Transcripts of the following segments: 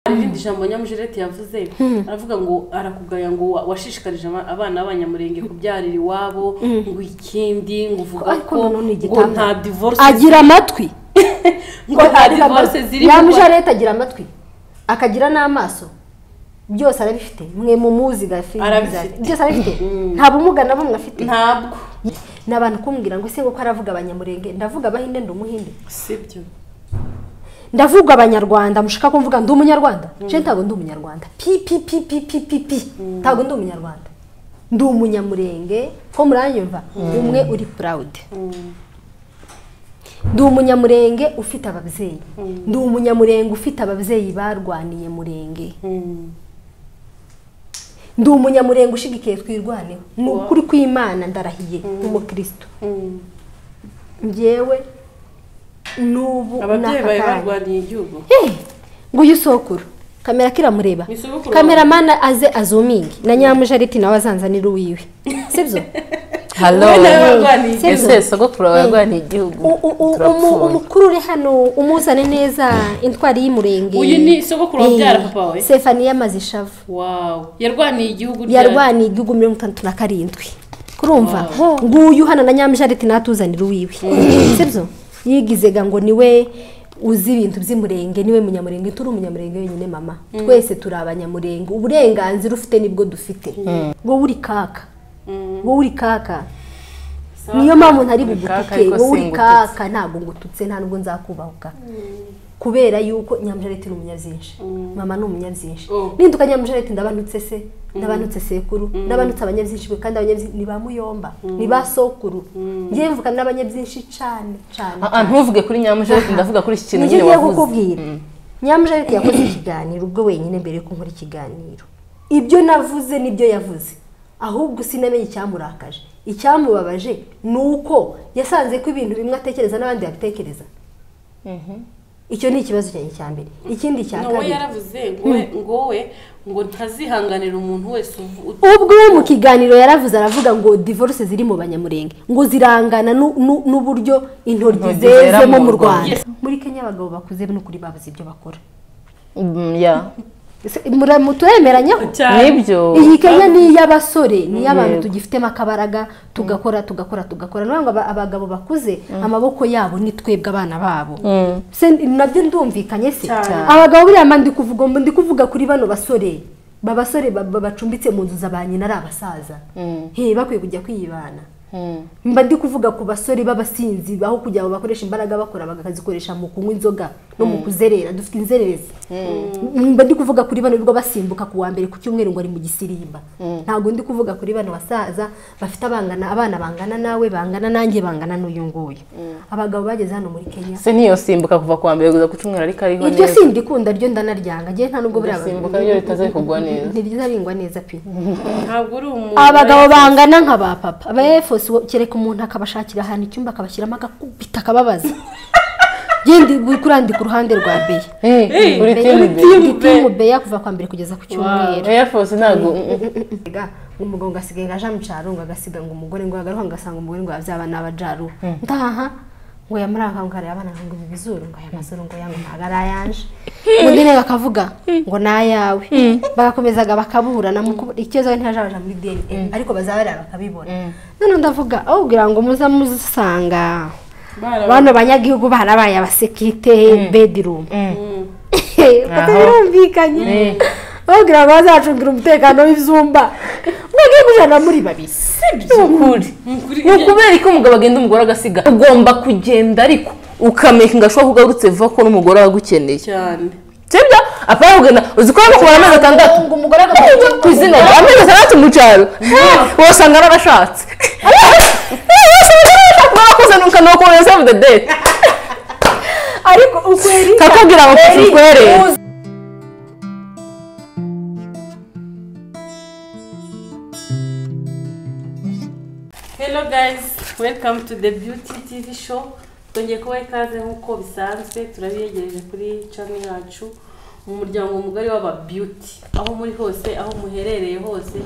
irindi jambo nyamujireti yavuze aravuga ngo arakugaya ngo wa- washishikarije aba- abana b'abanyamurenge kubyarira iwabo ngo ikindi ngo uvuga Ariko ko nanone ni ngo igitanda. nta divorce agira amatwi ngo nta divorce ziri mu nyamuje Rwanda. leta agira amatwi akagira n'amaso byose arabifite mwe mumuzi gafi Arabifite. byose arabifite nta bumuga na bumwe afite ntabwo ni abantu kumbwira ngo ese nguko aravuga abanyamurenge ndavuga abahinde ndi umuhinde sibyo ndavuga abanyarwanda mushaka kumvuga ndi umunyarwanda je ntabwo ndi umunyarwanda pi pi pi pi pi pi pi ntabwo ndi umunyarwanda ndi umunyamurenge ko muranyumva umwe uri proud ndi umunyamurenge ufite ababyeyi ndi umunyamurenge ufite ababyeyi barwaniye murenge ndi umunyamurenge ushigikiye twirwaneho ni ukuri kw'imana ndarahiye nk'umukristo njyewe n'ubu ababyeyi n'aka bawe kanya. barwaniye igihugu Hey, nguyu sokuru kamera kiramureba Ni sogokuru kameramana aze azumingi na nyamujariti nawe azanzanira uwiwe sibyo halo Wowe nawe warwaniye Se- igihugu. ese sogokuru wawe yarwaniye igihugu U- u- u- umu- turapfuye umukuru uri hano umuzane neza intwari y'umurenge uyu ni sogokuru wabyara Eh, papa we sefaniya mazishavu wawu yarwaniye igihugu ryari? yarwaniye igihugu mirongo itandatu na karindwi kurumva Wow. nguyu hano na nyamujariti natuzanira uwiwe sibyo yigizega ngo niwe uzi ibintu by'umurenge niwe munyamurenge turi umunyamurenge wenyine mama twese turi abanyamurenge uburenganzira ufite nibwo dufite wowe uri kaka wowe uri kaka niyo mpamvu ntari kaka bugutuke ariko wowe uri singututse. kaka ntabwo ngututse nta nubwo nzakubahuka kubera yuko nyamujareti ni umunyabyinshi mama ni umunyabyinshi Oh. ninduka nyamujareti ndabanutse se ndabanutse sekuru ndabanutse abanyabyinshi be kandi abanyabyinshi ni ba muyomba ni ba sokuru ngiye mvuka n'abanyabyinshi cyane cyane Ah, ah, ntuvuge kuri nyamujeje ndavuga kuri iki kintu Nibyo nyine ngiye wavuze kukubwira nyamujareti yakoze ikiganiro ubwo wenyine mbere yuko nkora ikiganiro ibyo navuze nibyo yavuze ahubwo sinamenye icyamurakaje icyamubabaje ni uko yasanze ko ibintu bimwe atekereza n'abandi babitekereza icyo ni ikibazo cyanjye cya mbere ikindi cya nawe kabiri yaravuze ngo we- ngo we ngo ntazihanganira umuntu wese uvu- ut- ubwo we mu kiganiro yaravuze aravuga ngo divorce ziri mu banyamurenge ngo zirangana nu- nu- n'uburyo intoryi Intoryi zera zezemo mu mu rwanda Rwanda. muri kenya abagabo bakuze n'ukuri babuze ibyo bakora Mm, yeah. Ese mura- muturemeranyeho cyane nibyo iyi kenya ni iy'abasore ni iy'abantu Yego. tugifitemo akabaraga tugakora tugakora tugakora ni ngo aba- abagabo bakuze amaboko yabo ni twebwe abana babo Mm. Se- nabyo ndumvikanye se Cyane. abagabo buriya mba ndi kuvuga mba ndi kuvuga kuri bano basore ba basore ba- ba- bacumbitse mu nzu za ba nyina ari abasaza He, bakwiye kujya kwiyibana Mm. mba ndi kuvuga ku basore b'abasinzi aho kugira ngo bakoreshe imbaraga bakora bakazikoresha mu kunywa inzoga no mu kuzerera dufite inzererezi mba ndi kuvuga kuri bano birirwa basimbuka ku wa mbere ku cyumweru ngo ari mu gisirimba ntabwo ndi kuvuga kuri bano basaza bafite abangana abana bangana nawe bangana nanjye bangana n'uyu nguyu abagabo bageze hano muri kenya se niyo simbuka kuva kuwa mbere kugeza ku cumweru ariko ariho iryo sindikunda ryo ndanaryanga ngiye nta nubwo buriya Ndasimbuka ryo ritaze kugwa neza. ntirizabingwa neza pe ntabwo uri umuntu abagabo bangana nka ba papa aba efos kereka umuntu akabashakira ahantu icyumba akabashyiramo agakubita akababaza yendi buri kurandika uruhande rwa beya Hey, uri timu be timu beya kuva kwa mbere kugeza ku cyumweru Air Force ntabwo mm, mm. Ega, umugabo ngo asigaye ngo aje mu cyaro ngo agasiga ngo umugore ngo agaruka ngo asanga umugore ngo yabyaba n'abajaru ntaha ngo yamuranga ngo arebe abana ngo ibi bizuru ngo aya mazuru ngo yanga ntabwo ari ayanje undi nawe akavuga ngo ni ayawe bagakomezaga bakaburana mu kubu- ikibazo we ntiyaje abaja muri dna ariko bazabarira bakabibona noneho ndavuga aho kugira ngo muza musanga barabaye bano banyagihugu barabaye abasekirite bedirumu Aho. birumvikanye babwira ngo bazacungira umutekano w'ibyumba mwagiye kujana muri babiri Ni ukuri Ukuri- ni ukubera ko umugabo agenda umugore agasiga ugomba kugenda ariko ukameka gashoboka ko ugarutse vuba ko n'umugore wagukeneye cyane sibyo apana kugenda uzi ko arimo kubara amezi atandatu ngo umugore Hey, ku izina rye amezi atandatu mu cyaro wasanga narashatse kuzanuka ni ukuntu save the date ariko ukweri kakabwira ngo tukwerere hello guys welcome to the beauty tv show twongeye kubaha ikaze nk'uko bisanzwe turabiyegereje kuri channel yacu mu muryango mugari w'aba beauty aho muri hose aho muherereye hose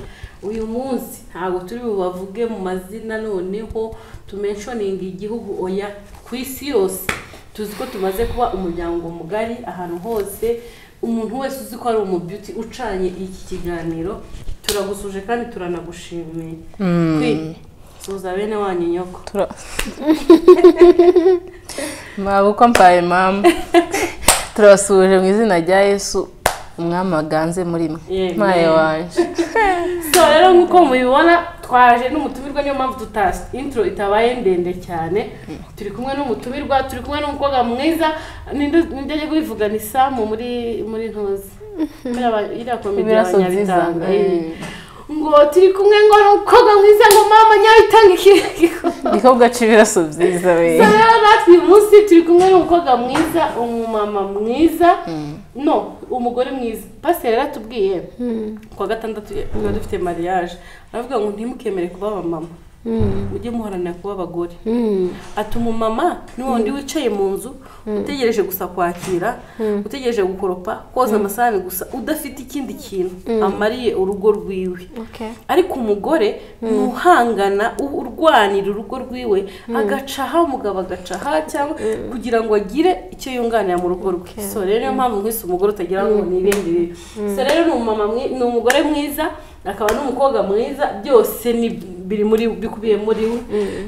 uyu munsi ntabwo turi bubavuge mu mazina noneho tumenshoninga igihugu oya ku isi yose tuzi ko tumaze kuba umuryango mugari ahantu hose umuntu wese uzi ko ari umubyuti ucanye iki kiganiro turagusuje kandi turanagushimiye Kwi- suza bene wanyu nyoko mwaba uko mbaye mama turabasuhuje mu izina rya yesu umwami waganze muri mwe Yemwe. maye wanje so rero nk'uko mubibona twaje n'umutumirwa niyo mpamvu tutasi intro itabaye ndende cyane turi kumwe n'umutumirwa turi kumwe n'umukobwa mwiza ninde ninde ari kubivuga ni samu muri muri ntuzi iriya komedi Ibiraso byiza. y'abanyabitanga Mm. ngo turi kumwe ngo ni umukobwa mwiza ngo mama nyabitanga ikirego niko gaca ibiraso byiza we So rero natwe uyu munsi turi kumwe n'umukobwa mwiza umumama mwiza no umugore mwiza pasiteri yaratubwiye ku wa gatandatu tuba dufite mariage aravuga ngo ntimukemere kuba abamama mujye muharanira kuba abagore ati umumama ni wundi wicaye mu nzu utegereje gusa kwakira utegereje gukoropa koza amasahani gusa udafite ikindi kintu amariye urugo rwiwe ariko umugore ni uhangana u- urwanira urugo rwiwe agaca aha umugabo agaca aha cyangwa kugira ngo agire icyo yunganira mu rugo rwe so rero niyo mpamvu mwese umugore utagira ngo ni ibindi bibi so rero ni umumama mwi- ni umugore mwiza akaba n'umukobwa mwiza byose ni biri muri bikubiye muri we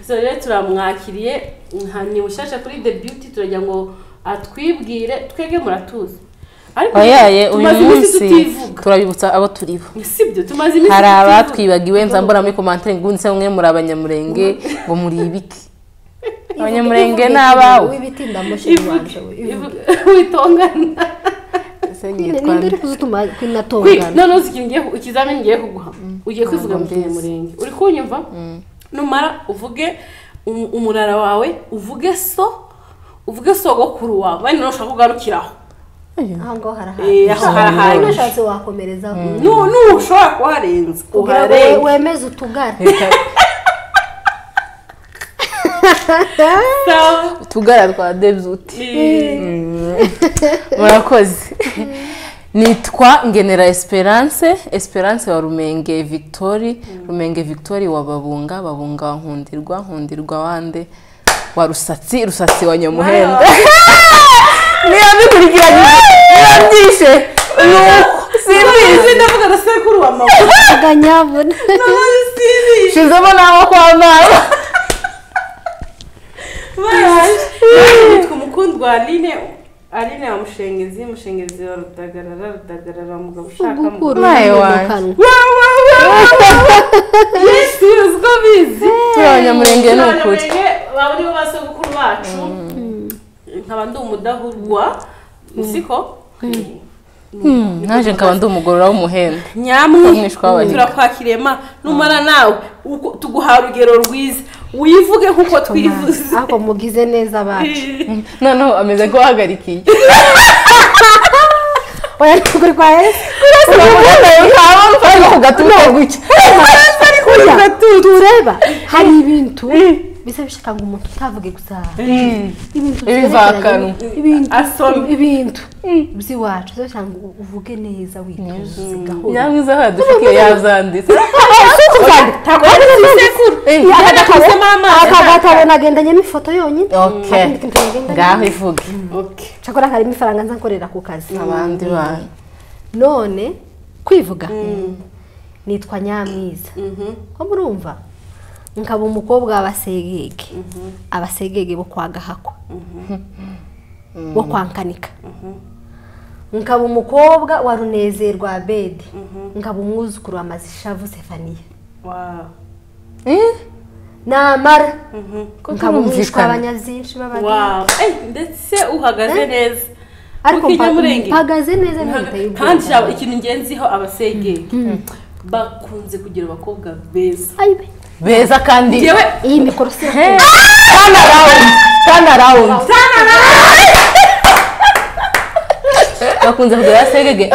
so rero turamwakiriye nka ni mushyashya kuri the beauty turagira ngo atwibwire twege muratuzi ariko wayaye uyu tumaze iminsi munsi tutivuga turabibutsa abo turi bo sibyo tumaze iminsi hari tutivuga. abatwibagiwe nza mbona muri komantere ngo undi se mwe muri abanyamurenge ngo muri ibiti abanyamurenge ni abawe w'ibiti ndamushira Ivuge, iwanje we ivuge, witongana Ese Nyine, nitwa ninde nde? uri kuzituma Kwi- kwinatongana noneho uzi ikintu ngiye ku- ikizamini ngiye kuguha ugiye kwivuga mu mbizi. kinyamurenge uri kunyumva numara uvuge um- umurara wawe uvuge so uvuge sogokuru wawe wenda nawe ushaka kugarukira aho aha ngaho harahari Eh, aho harahari. unashatse wakomerezaho Nu- ntushobora kuharenza kugira ngo uharenga wemeze utugare Reka- Sawa. utugara twa debuti Eh, murakoze nitwa ngenera esperance esperance wa rumenge victori rumenge victori wa babunga babunga wa nkundirwa nkundirwa wande wa rusatsi rusatsi wa nyamuhenda niba bikurikiranye niba byishe nuko simbizi ndavuga na sekuru wa mama akanyabona Simbizi. shizemo n'aho kwa mama Bayaje. Nitwa umukundwa Aline Aline wa mushengezi mushengezi wa rutagarara rutagarara mugabo ushaka mugabo ugukura Maye mu wanje. kanwa Yesu uziko bizi turi abanyamurenge ni ukuri Abanyamurenge baba aribo ba sogokuru bacu nkaba ndi umudahurwa siko Hmm, naje nkaba ndi umugorora w'umuhenda nyamwi Umwishwa w'abahiga. turakwakiriye ma numara nawe uko- tuguha urugero rwiza wivuge nk'uko twivuze ariko mugize neza abacu noneho ameze nk'uwahagarikiye oya ntabwo uri kwa yesu Burya, tureba hari ibintu bisa bishaka ngo umuntu utavuge gusa ibintu Ibivakanwa. byerekeranye- ibintu Asoma. ibintu by'iwacu zo cyangwa ngo uvuge neza witonze gahoro nyamwiza aho yadufikiye yazanditse akagatabo nagendanye n'ifoto yonyine Okay. Akandi kintu nagendanye. ngaho ivuge cakora harimo ifaranga nza nkorera ku kazi abandi bantu none kwivuga nitwa nyamwiza ko murumva nkaba umukobwa w'abasegege abasegege bo kwa gahakwa bo kwa nkanika nkaba umukobwa wa runezerwa abedi nkaba umwuzukuru wa mazishavu sefaniya Wow. namara nkaba umwishwa kutumvikana abanyazinshi b'abageni Wow. Eh, ndetse uhagaze neza ariko Kuko mpa- Inyamurenge- mpagaze neza ntahita kandi shaba y'ubwoba ikintu ngenziho abasengeri bakunze kugira abakobwa beza beza kandi yewe iyi mikoro si turn around turn around bakunze kugira basegege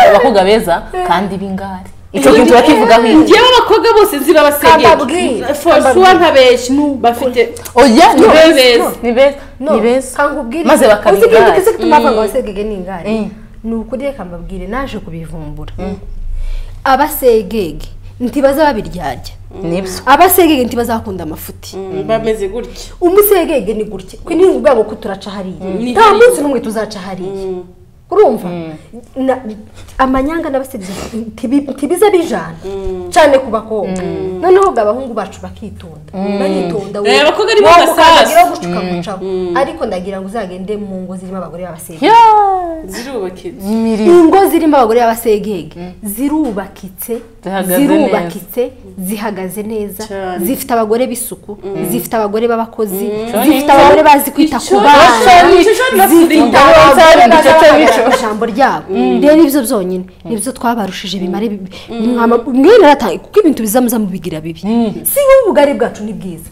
abakobwa beza kandi b'ingari icyo kintu bakivugaho iki ngewe abakobwa bose nzi Kambabwire. babasengeri for sure ntabeshya bafite oya ni No, beza no, ni beza ni beza maze bakaba uzi ikintu ingari kizi gituma bavuga ngo abasegege ni ingare Mm. ni ukuri reka mbabwire naje kubivumbura abasegege ntibaza babiryarya nibyo abasegege ntibaza bakunda amafuti bameze gutya umusegege ni gutya kwe ni ubwabo ko turaca hariya Ni nta hariya. munsi n'umwe tuzaca hariya urumva Na- amanyanga n'abasirizi ntibi- ntibiza bijana cyane ku bakobwa noneho ubwo abahungu bacu bakitonda baritonda Eh, abakobwa ni bo wowe basaza. ukandagira gucuka gucaho ariko ndagira ngo uzagende mu ngo zirimo abagore b'abasirizi zirubakitse imiri ingo zirimo abagore b'abasegege zirubakitse Zihagaze zirubakitse zihagaze neza Cyane. zifite abagore b'isuku zifite abagore b'abakozi Cyane. zifite abagore bazi kwita ku Icyo- bana Icyo- Icyo- Icyo- zifite abagore Icyo- Icyo- bazi Icyo- guhagarara Icyo- ku ijambo ryabo rero ibyo byonyine nibyo twabarushije bimare bibi Mwama- mwene arataye kuko ibintu bizamuza mubigira bibi si wowe ubugari bwacu ni bwiza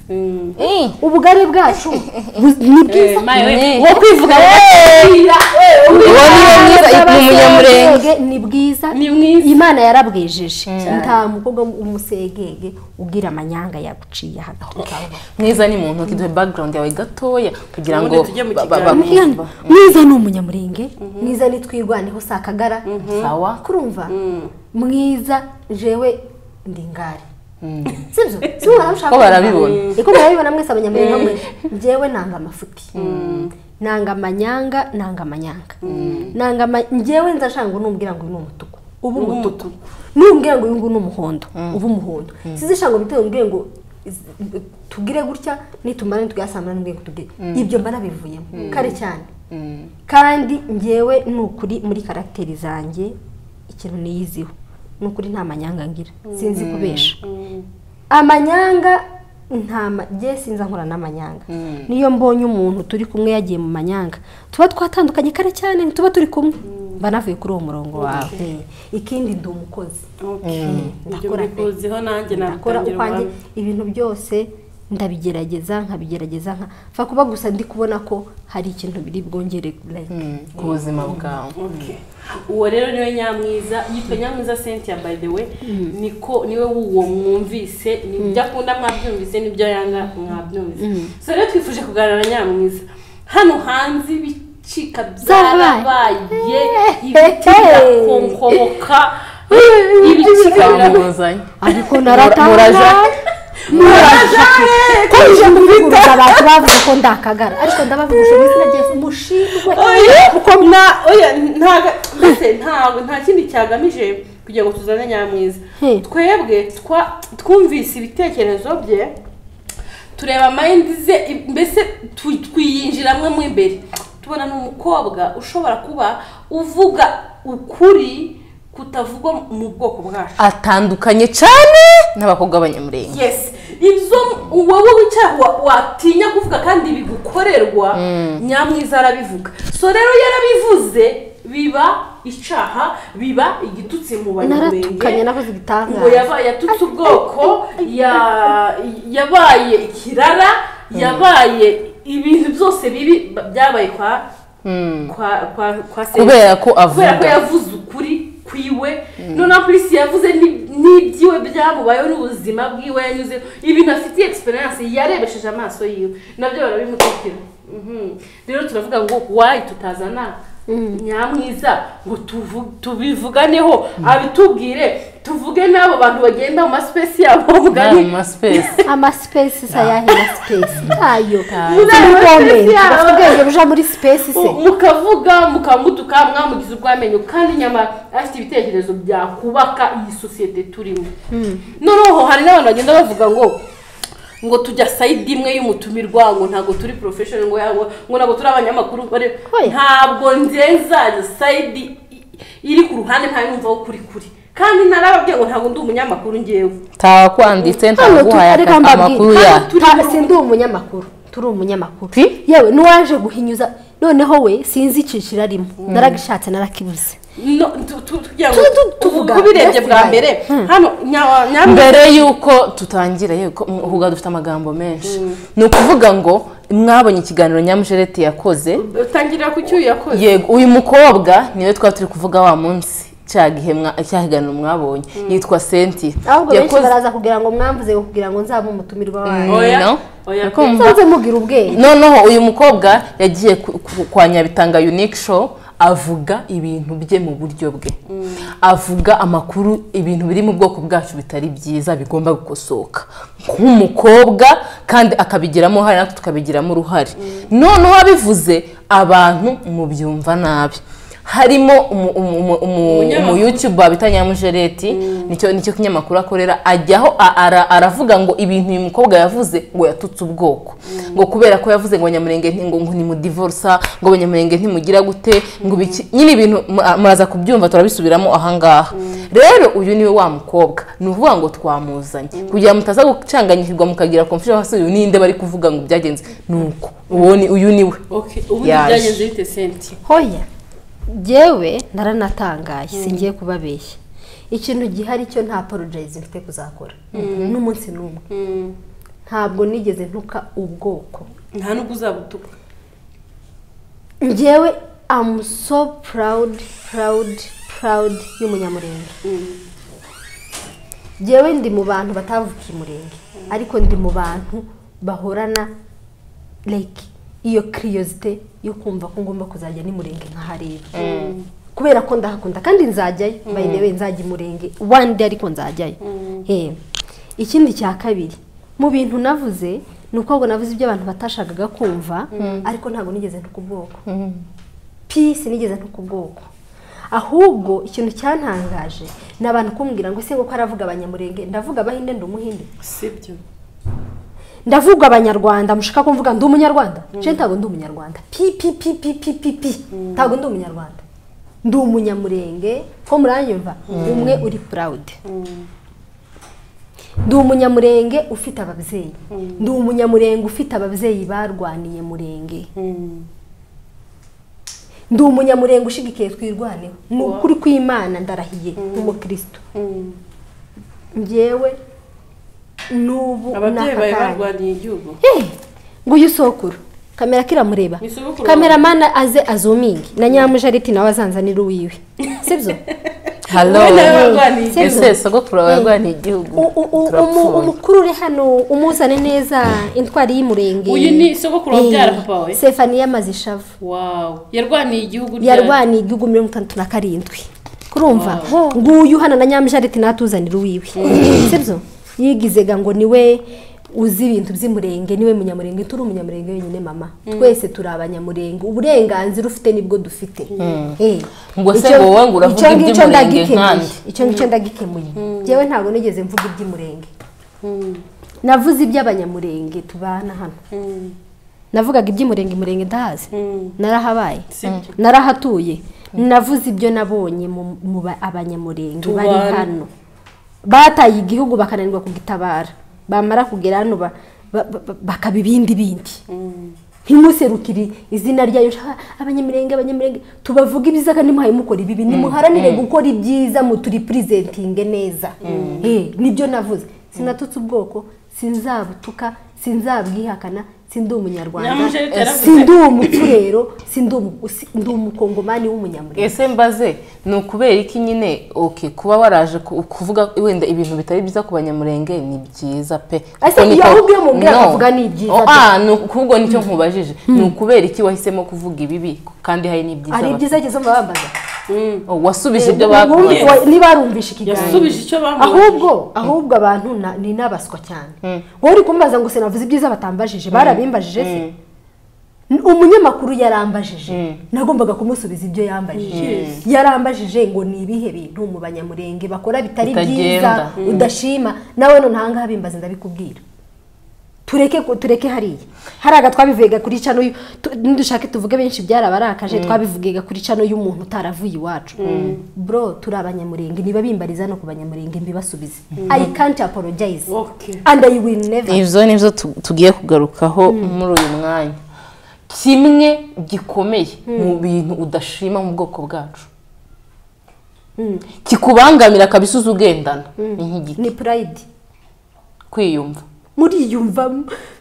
ubugari bwacu bu- ni bwiza maye we. wo kwivuga wira Uwo ni we mwiza, ni umunyamurenge. ni bwiza Ni mwiza. imana yarabwejeje nta mukobwa w'umusegege ugira amanyanga yaguciye hagati mwiza ni muntu kiduhe background yawe gatoya kugira ngo Ubundi tujye mu ba- ba- kiganiro. Mwiza- bamwumva mwiza ni umunyamurenge mwiza ni twirwaneho sakagara sawa kurumva mwiza jewe ndi ngari sibyo si mwana mushaka Ko barabibona. niko barabibona mwese abanyamurenge mwe jewe nanga amafuti nanga amanyanga nanga amanyanga nanga ama- njyewe nza nshaka ngo numbwira ngo uyu ni umutuku uba Uba umutuku umutuku. numbwira ngo uyu nguyu ni umuhondo uba umuhondo sizishaka ngo bitewe umbwire ngo iz- tugire gutya nitumara nitugasamana numbwire ngo tugire ibyo mbara bivuyemo kare cyane kandi njyewe ni ukuri muri karagiteri zanjye ikintu niyiziho ni ukuri nta manyanga ngira sinzi kubesha amanyanga nta ma- njye sinzi nkora n'amanyanga niyo mbonye umuntu turi kumwe yagiye mu manyanga tuba twatandukanye kare cyane tuba turi kumwe banavuye kuri uwo murongo wawe Eh, ikindi ndi umukozi ibyo Ndakora pe. mbikuziho nanjye nakora nabitangira ukwanjye ubuhamya. ibintu byose ndabigerageza nkabigerageza nka fa kuba gusa ndi kubona ko hari ikintu biri bwongere like ku buzima bwawe Okay. uwo rero niwe nyamwiza yitwa nyamwiza cynthia by the way niko niwe w'uwo mwumvise nibyo akunda mwabyumvise nibyo yanga mwabyumvise so rero twifuje kuganira na nyamwiza hano hanze ibicika byarabaye ibiti birakonkomoka ibicika birakonkomoka bwuzuzanya ariko Muraja. naratanga muraja ko ije kuvuguruza abantu bavuze ko ndakagara ariko ndabavuguje mu izina rye mushimwe oya kuko mwa oya ntaga mbese ntago nta kindi cyagamije kugira ngo tuzane nyamwiza Hmm. twebwe twa twumvise ibitekerezo bye tureba mayindi ze i- mbese tu- twiyinjiramo mo imbere tubona ni umukobwa ushobora kuba uvuga ukuri kutavugwa mu bwoko bwacu atandukanye cyane n'abakobwa b'abanyamurenge yes ibyo wowe wicara wa- watinya kuvuga kandi bigukorerwa nyamwiza arabivuga so rero yarabivuze biba icaha biba igitutsi mu naratukanye banyamurenge nakoze ngo igitangaza yaba yatutse ubwoko ya- yabaye ikirara yabaye ibintu byose bibi ba- byabaye kwa kwa kwa kwa se- Kubera ko avuga. kubera ko yavuze ukuri kwiwe noneho polisi yavuze ni- n'ibyiwe byamubayeho n'ubuzima bwiwe yanyuze ibintu afitiye experience yarebesheje amaso yiwe nabyo barabimutikira Mhm. rero turavuga ngo wayi tutazana nyamwiza ngo tuvu- tubivuganeho abitubwire tuvuge n'abo bantu bagenda mu masipesi yabo Nta bavuganye mu masipesi amasipesi sa yahe masipesi ntayo Nta. n'ubwomenge Nta. bafite ubwenge buja muri sipesi se Mu- mukavuga mukamutuka mwamugize urw'amenyo kandi nyamara afite ibitekerezo byakubaka iyi sosiyete turimo noneho hari n'abantu bagenda bavuga ngo ngo tujya sayidi imwe y'umutumirwa ngo ntabwo turi porofeshoni ngo yabo ngo ntabwo turi abanyamakuru bare- Oya. ntabwo nzenzanya sayidi i- iri ku ruhande ntayumvaho kuri kuri kandi narababwiye ngo ntabwo ndi umunyamakuru ngewe ntawakwanditse hano ntaguhaye tu- reka mbabwire, amakuru hano ya turi mu- si ndi umunyamakuru turi umunyamakuru Pi? yewe n'uwaje guhinyuza noneho we sinzi icyiciro arimo naragishatse narakibuze No, tu- tu- tugira ngo Tu- tu- ubu- tuvuga, ubirebye bwa byasigara. mbere Hmm. hano nya- nyamara mbere y'uko tutangira yuko uhuga dufite amagambo menshi ni ukuvuga ngo mwabonye ikiganiro nyamujereti yakoze utangirira ku cyuya yakoze yego uyu mukobwa niwe twaba turi kuvuga wa munsi cya gihe mwa- cya kiganiro mwabonye yitwa senti ahubwo benshi baraza kugira ngo mwamvuze kugira ngo nzabe umutumirwa wanyu Oya, no oya. Urakumva? nsanze mugira ubwenge noneho uyu mukobwa yagiye ku- ku- kwa nyabitanga unique show avuga ibintu bye mu buryo bwe avuga amakuru ibintu biri mu bwoko bwacu bitari byiza bigomba gukosoka nk'umukobwa kandi akabigiramo uruhare natwe tukabigiramo uruhare noneho abivuze abantu mubyumva nabi harimo umu- umu- umu- umu- umuyutuba bita nyamujereti nicyo nicyo kinyamakuru akorera ajyaho a- ara- aravuga ngo ibintu uyu mukobwa yavuze ngo yatutse ubwoko ngo kubera ko yavuze ngo abanyamurenge nti- ngo ngo ntimudivorsa ngo abanyamurenge ntimugira gute ngo ibiki- nyine ibintu mu- muraza kubyumva turabisubiramo ahangaha rero uyu niwe wa mukobwa ni ukuvuga ngo twamuzanye kugira ngo mutaza gucanganyikirwa mukagira confusion hasi uyu ninde bari kuvuga ngo byagenze ni uko uwo ni uyu niwe okay ubundi Yaje. byagenze bite senti hoya yewe naranatangaye singiye kubabeshya ikintu gihari cyo nta apologize mfite kuzakora n'umunsi n'umwe Mm, ntabwo nigeze ntuka ubwoko nta nubwo uzabutuka ngewe amu so purawudi purawudi purawudi y'umunyamurenge ngewe ndi mu bantu batavukiye umurenge ariko ndi mu bantu bahorana like iyo kiriyosite yo kumva ko ngomba kuzajya n'umurenge nkahareba kubera ko ndahakunda kandi nzajyayo bayinewe nzajya umurenge wandi ariko nzajyayo Eh, ikindi cya kabiri mu bintu navuze ni uko ngo navuze ibyo abantu batashakaga kumva ariko ntabwo nigeze ntuka ubwoko pisi nigeze ntuka ubwoko ahubwo ikintu cyantangaje ni abantu kumbwira ngo ese ngo ko aravuga abanyamurenge ndavuga abahinde ndi umuhinde sibyo ndavuga abanyarwanda mushaka kumvuga ndi umunyarwanda je ntabwo ndi umunyarwanda pi pi pi pi pi pi pi ntabwo ndi umunyarwanda ndi umunyamurenge ko muranyumva umwe uri proud ndi umunyamurenge ufite ababyeyi ndi umunyamurenge ufite ababyeyi barwaniye murenge Mm. ndi umunyamurenge ushigikiye twirwaneho ni ukuri kw'imana ndarahiye nk'umukristo Mm. njyewe n'ubu ababyeyi n'aka bawe kanya. barwaniye igihugu Hey, nguyu sokuru kamera kiramureba Nisogokuru. kameramana aze azumingi na nyamujariti nawe azanzanira uwiwe sibyo halo Ubu nawe warwaniye Sibyo. ese sogokuru warwaniye igihugu U- u- u- umu- turapfuye umukuru uri hano umuzane neza intwari y'umurenge Uyu ni sogokuru wabyara Eh, papa we? sefaniya mazishavu wow yarwaniye igihugu ryari? yarwaniye igihugu mirongo itandatu na karindwi kurumva nguyu hano na nyamujariti natuzanira uwiwe sibyo yigizega ngo niwe uzi ibintu by'umurenge niwe munyamurenge turi umunyamurenge wenyine mama twese turi abanyamurenge uburenganzira ufite nibwo dufite Eh, Ngo se icyo- wowe ngo uravuga icyo ngicyo iby'umurenge ndagikemuye. nkande. icyo ngicyo ndagikemuye njyewe ntabwo nigeze mvuga iby'umurenge Mm, navuze iby'abanyamurenge tubana hano mm, navugaga iby'umurenge murenge ndahazi mm. narahabaye Sibyo. narahatuye navuze ibyo nabonye mu mu ba- abanyamurenge Tubane. bari hano bataye igihugu bakananirwa kugitabara bamara kugera hano ba- ba- ba- bakaba ibindi bindi ntimuserukire izina ryayo "Ah, abanyamurenge abanyamurenge tubavuga ibiza kandi muhaye mukora ibibi nimuharanire gukora ibyiza muturiprisentinge neza Eh, nibyo navuze sinatutse ubwoko sinzabutuka sinzabwihakana sindi umunyarwanda Nyamujereti yaravuze. sindi umupfurero sindi umu- si- ndi umukongomani w'umunyamurenge ese mbaze ni ukubera iki nyine oke kuba waraje ku- kuvuga wenda ibintu bitari byiza ku banyamurenge ni byiza pe Ese Kuko niko- iyo ahubwo iyo mubwira No. akavuga ni byiza pe. Oh, ah, ni ukubwo nicyo nkubajije ni ukubera iki wahisemo kuvuga ibibi kandi hari n'ibyiza ari bafite? ibyiza ageze mu bambaza Mm. Oh, wasubije ibyo Ubundi bakubaza wa- niba warumvishe ikiganiro yasubije icyo bamubaza ahubwo ahubwo abantu na- ni n'abaswa cyane wowe uri kumbaza ngo sinavuze ibyiza batambajije barabimbajije se N- umunyamakuru yarambajije nagombaga kumusubiza ibyo yambajije Yes. yarambajije ngo ni ibihe bintu mu banyamurenge bakora bitari byiza Bitagenda. udashima nawe none ahangaha bimbaza ndabikubwira tureke ku- tureke hariya hariya twabivugaga kuri cano y'u- tu- nidushake tuvuge benshi byarabarakaje twabivugaga kuri cano y'umuntu utaravuye iwacu bro turi abanyamurenge niba bimbariza no ku banyamurenge mbibasubize i can't apologize Okay. and i will never ivyo nivyo tu- tugiye kugarukaho muri uyu mwanya kimwe gikomeye mu bintu udashima mu bwoko bwacu kikubangamira kabisa uzi ugendana ni nk'igiti ni pride kwiyumva muriyumva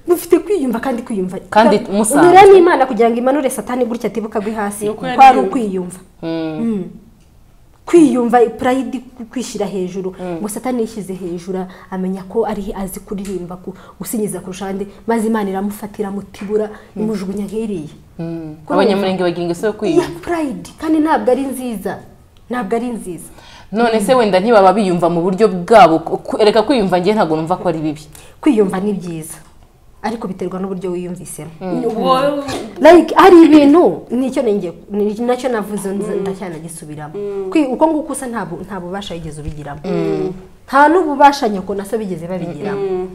mufite kwiyumva kandi kwiyumva Kandi Ka- musanzwe. unyura n'imana kugira ngo imanure satani gutya atibuka agwe hasi Ni uko kuko ari yariyumva. ukwiyumva Mm. Mm. kwiyumva pride kwishyira hejuru ngo satani yishyize hejuru amenya ko ari azi kuririmba ku- gusinyiza kurusha abandi maze imana iramufatira mutibura imujugunya nk'iriya Ko abanyamurenge bagira ingeso yo iya kwiyumva pride kandi ntabwo ari nziza ntabwo ari nziza none se wenda ntibaba biyumva mu buryo bwabo ku- ku- reka kwiyumva ngewe ntabwo numva ko ari bibi kwiyumva ni byiza ariko biterwa n'uburyo wiyumvisemo wowe like hari ibintu nicyo ninjye ni- nacyo navuze nza- ndacyanagisubiramo Kwi- uko nguko usa nta bu- nta bubasha yigeze ubigiramo nta n'ububasha nyako na so bigeze babigiramo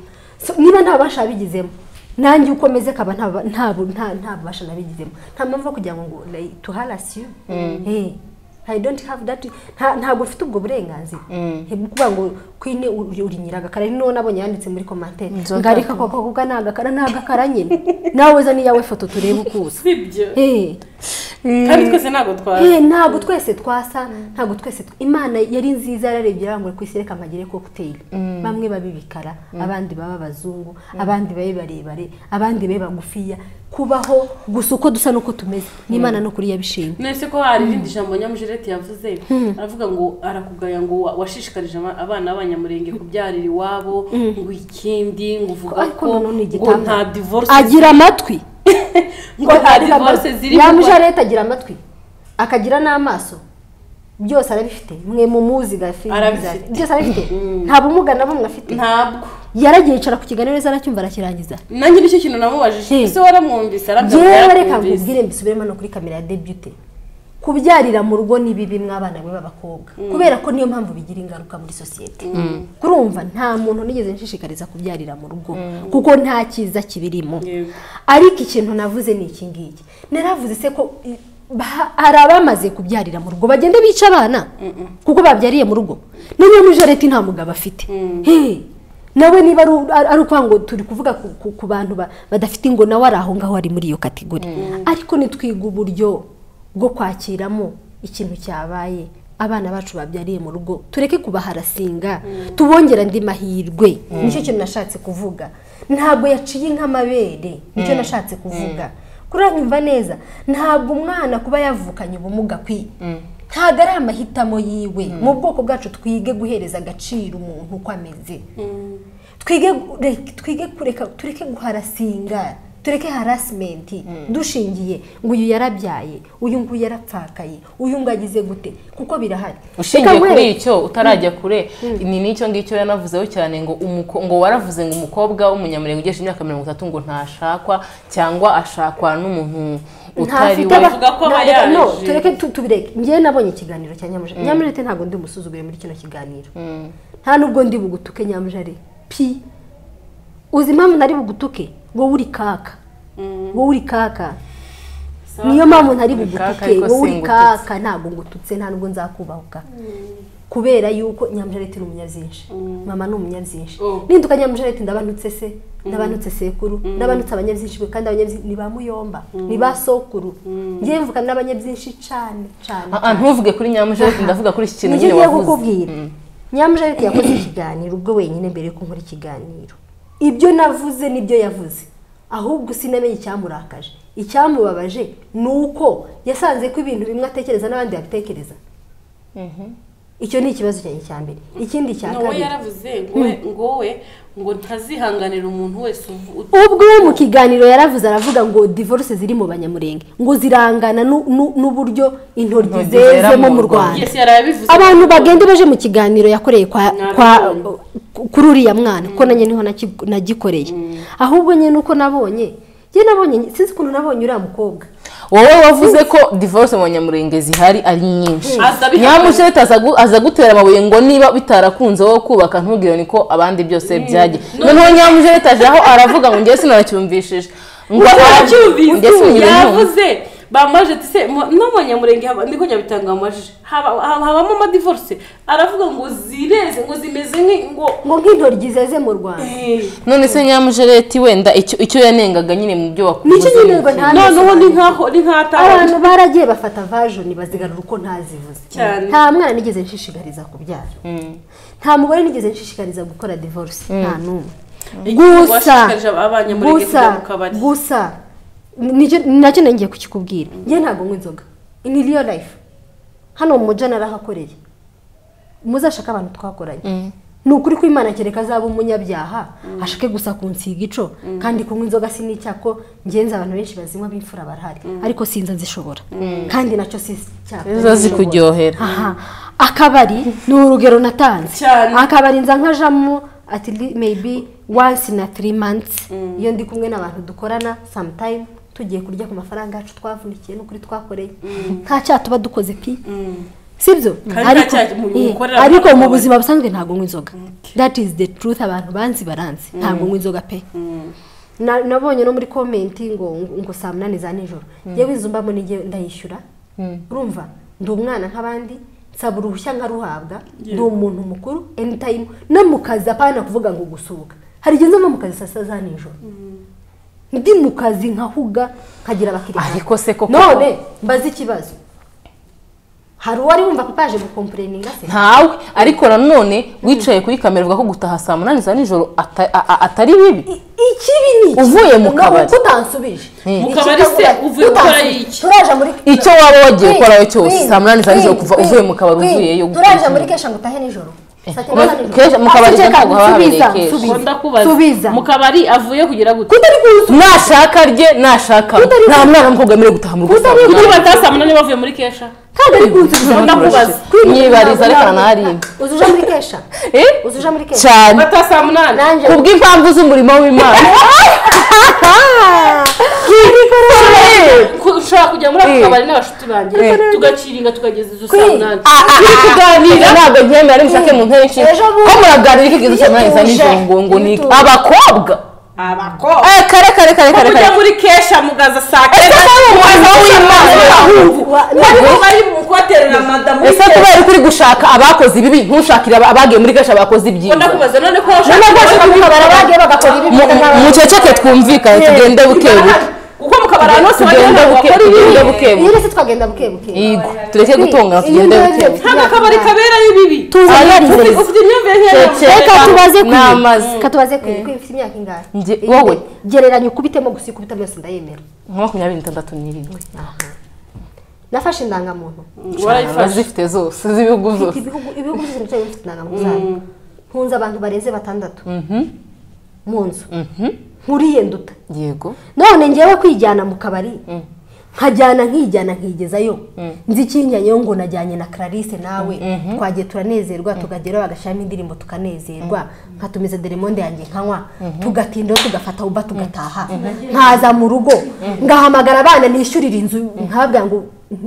So, niba nta bubasha yabigizemo nanjye uko meze kaba nta bu- nta bu- nta- nta bubasha nabigizemo nta mpamvu yo kugira ngo ngo like, to harass you Eh, I don't have that nta- ntabwo ufite ubwo burenganzira Eh, kuvuga ngo kwine uri uri nyiragakara ni noneho nabonye yanditse muri komantere Inzoka. ngarika koko kuko ni agakara ni agakara nyine nawe weza n'iyawe foto turebe uko usa si ibyo Eh, kandi twese ntabwo twazi eh, ntabwo twese twasa ntabwo twese tw- imana yari nziza yararebye yarangura ku isi reka mpagire kokuteri bamwe babe ibikara abandi babe abazungu abandi babe barebare abandi babe bagufiya kubaho gusa uko dusa n'uko tumeze n'imana no kuri yabishimye nese ko hari irindi jambo nyamujireti yavuze aravuga ngo arakugaya ngo wa- washishikarije aba- abana b'abanyamurenge kubyarira iwabo ngo ikindi ngo uvuga ariko ko nanone ngo nta igitanda divorce agira amatwi ngo nta divorce ziri kuko- yamuja leta agira amatwi akagira n'amaso byose arabifite mwe mumuzi gafi Arabifite. byose arabifite nta bumuga na bumwe afite ntabwo yaragiye yicara ku kiganiro neza aracyumva arakirangiza nanjye nicyo kintu namubajije Hmm. ese waramwumvise yewe reka nkubwire mbisubiremo no kuri kamera ya debute kubyarira mu rugo ni bibi mw'abana be b'abakobwa kubera ko niyo mpamvu bigira ingaruka muri sosiyete kurumva nta muntu nigeze nshishikariza kubyarira mu rugo kuko nta cyiza kibirimo Yego. ariko ikintu navuze ni iki ngiki naravuze se ko i- ba- hari abamaze kubyarira mu rugo bagenda bica abana kuko babyariye mu rugo niyo muri jareti nta mugabo afite Hey, nawe niba ari u- ari ari ukuvuga ngo turi kuvuga ku- ku- ku bantu ba- badafite ngo nawe ari aho ngaho ari muri iyo kategori ariko nitwiga uburyo bwo kwakiramo ikintu cyabaye abana bacu babyariye mu rugo tureke kubaharasinga tubongera andi mahirwe nicyo kintu nashatse kuvuga ntabwo yaciye nk'amabere nicyo nashatse kuvuga kuranyumva neza ntabwo umwana kuba yavukanye ubumuga kwi ntabwo ari amahitamo yiwe mu bwoko bwacu twige guhereza agaciro umuntu uko ameze twige re- twige kureka tureke guharasinga tureke harasimenti dushingiye ngo uyu yarabyaye uyu nguyu yarapfakaye uyu ngo agize gute kuko birahari ushingiye Reka kuri nkwereke- icyo utarajya kure ni n'icyo ngicyo yanavuzeho cyane ngo umuko- ngo waravuze ngo umukobwa w'umunyamurenge ugesha imyaka mirongo itatu ngo ntashakwa cyangwa ashakwa n'umuntu utari ntafite we aba- Bavuga ko aba nta- no, yaje. tureke tu- tubireke njyewe nabonye ikiganiro cya nyamujare nyamujare ntabwo ndi umusuzuguye muri kino kiganiro nta nubwo ndi bugutuke nyamujare pi uzi impamvu nari bugutuke wowe uri kaka wowe uri kaka niyo mpamvu ntari Uri kaka, bugutuke ariko wowe uri singututse. kaka ntabwo ngututse nta nubwo nzakubahuka kubera yuko nyamujare ni umunyabyinshi mama ni umunyabyinshi Oh. ninduka nyamujarete ndabanutse se ndabanutse sekuru ndabanutse abanyabyinshi be kandi abanyabyinshi ni ba muyomba ni ba sokuru ngiye mvuka n'abanyabyinshi cane cane Ah, ah, ntuvuge kuri nyamujeje ndavuga kuri iki kintu nibyo nyine ngiye wavuze kukubwira nyamujarete yakoze ikiganiro ubwo wenyine mbere yuko nkora ikiganiro ibyo navuze nibyo yavuze ahubwo sinamenye icyamurakaje icyamubabaje ni uko yasanze ko ibintu bimwe atekereza n'abandi babitekereza icyo ni ikibazo cyanjye cya mbere ikindi cya nawe kabiri yaravuze ngo we- ngo we ngo ntazihanganira umuntu wese uvu- ut- ubwo we mu kiganiro yaravuze aravuga ngo divorce ziri mu banyamurenge ngo zirangana nu- nu- n'uburyo intoryi Intoryi zera zezemo mu mu rwanda yes yari abivuze abantu bagende baje mu kiganiro yakoreye kwa Nabibonye. kwa kuri uriya mwana kuko nanjye niho naki- nagikoreye ahubwo nyine uko nabonye njye nabonye sinzi ukuntu nabonye uriya mukobwa wowe wavuze ko divorce mu banyamurenge zihari ari nyinshi Aza bihagaze. nyamujeje aza gu- aza gutera amabuye ngo niba bitarakunze wowe kubaka ntubwire niko abandi byose byagiye noneho nyamujeje aje aho aravuga ngo ngewe sinacyumvishije ngo Uracyumvise? Ngewe sinigeze numva. yavuze bamaje tise no mu nyamurenge haba ndiko nyabitanga amaje haba- haba- habamo amadivorce aravuga ngo zireze ngo zimeze nk'i- ngo ngo nk'intoryi zeze mu rwanda none se nyamujereti wenda icyo icyo yanengaga nyine mu byo wakuze nicyo nyine ngo nta noneho ni nkaho ni nk'atahanye abantu baragiye bafata vajoni bazigarura uko ntazivuze Cyane. nta mwana nigeze nshishikariza kubyara nta mugore nigeze nshishikariza gukora divorce nta n'umwe gusa washishikarije abanyamurenge gusa kujya mu kabari. gusa nicyo- nacyo nongeye kukikubwira njye ntabwo nywa inzoga ni real life hano mu muja narahakoreye muzashake abantu twakoranye ni ukuri ko imana kereka azaba umunyabyaha ashake gusa kunsiga ico kandi kunywa inzoga si n'icyako ngenzi abantu benshi bazinywa b'imfura barahari ariko sinza nzishobora kandi nacyo si icyako Ziza zikuryohera. aha akabari ni urugero natanze Cyane. akabari nza nkajamo ati li- maybe once na three months iyo ndi kumwe n'abantu dukorana sometime tugiye kurya ku mafaranga yacu twavunikiye n'ukuri twakoreye nta cyaha tuba dukoze pi sibyo Kandi ariko nta cyaha mu- eh, mukorera ariko mu abantu. buzima busanzwe ntabwo nywa inzoga that is the truth abantu banzi baranzi ntabwo nywa inzoga pe Na- nabonye no muri komenti ngo ngo saa munani za nijoro yewe izo mbamo nijye ndayishyura urumva ndi umwana nk'abandi nsaba uruhushya nkaruhabwa ndi umuntu mukuru anytime no mu kazi apana kuvuga ngo gusohoka hari igihe nzava mu kazi saa sita za nijoro ndi mu kazi nkahuga nkagira abakiriya Ariko se koko- none mbaze ikibazo hari uwari wumva papa yaje gukompureninga se ntawe ariko nanone wicaye kuri kamera uvuga ko gutaha saa munani za nijoro ata- a- a- atari bibi I- ikibi ni iki? Uvuye mu Ni kabari. uko utansubije Mu kabari se uvuye gukora iki? turaje muri Icyo waba wagiye Queen, ukorayo cyose, Queen, saa munani za nijoro Queen, kuva Queen, uvuye mu kabari Queen, uvuyeyo gukora turaje iki? muri kesha ngo utahe nijoro Saa cyenda Uraje- za nijoro. kesha mu kabari Asubiza, ntabwo haba habereye subiza, kesha. subiza, Ukunda kubaza subiza mu kabari avuye kugira gute kutari kuza nashaka rye nashaka Kutari- nta mwana w'umukobwa wemerewe gutaha mu rugo saa Kutari- munani. kuko bataha saa munani bavuye muri kesha kandi ari kunsubiza Ukunda kubaza. Mwibariza ariko naraharinda. uzi uje muri kesha Eh? uzi uje muri kesha cyane bataha saa munani nanjye kubw'impamvu z'umurimo w'imana Sorry. Ku- ushobora kujya muri ako Eh. kabari n'abashuti banjye Eh. tugaciringa tukageza izo saa Queen. munani Ah, ah, turi kuganira ntabwo nkemera ari mushake mu ntebe nshinga Ejo bundi. ko muraganira iki kibazo cy'amani za Iyo tuje. nijoro ngo ngo ni Iyo iki? tuje. abakobwa abakobwa Eh, kare kare kare kare mujya kare muri kesha mugaza saa ese kenda kubera umurimo w'imana Wa- ariko bari mu kubaterera madamu ese kubera ko uri gushaka abakoze ibibi ntushakire aba- abagiye muri gasha bakoze ibyiza ukunda kubaza none ko None washaka rwose kubona kuko Kubara bagiye bagakora ibi mu- mu- muceceke twumvikane tugende buke buke kuko mu kabari ahantu hose wagira tugende ngo buke bakora tugende ibibi buke buke iyo uretse twagenda buke buke Yego, tureke gutongana Iyo tugende ndebye buke buke nta n'akabari kaberayo ibibi tuzi Ariko ibibarizo. uzi- ufite imyumvire Cece. nk'iyo reka tubaze ku Namaze. reka tubaze ku kuko ufite imyaka ingahe Nge- Eh, wowe. gereranya ukubitemo gusa ikubitamo yose ndayemera nka makumyabiri n'itandatu n'irindwi nafashe indangamuntu warayifashe zifite zose z'ibihugu mfite zose ibihugu ibihugu byose bicaye bifite indangamuntu zayo ntunze abantu barenze batandatu mu nzu nkuriye nduta yego none ngewe kwijyana mu kabari nkajyana nkijyana nkigezayo nzi ikinyanyeo ngo najyanye na Clarisse nawe twagiye turanezerwa tukageraho bagashyiramo indirimbo tukanezerwa nkatumiza deremonde yanjye nkanywa tugatindaho tugafata uba tugataha nkaza mu rugo ngahamagara abana nishyurira inzu nkababwira ngo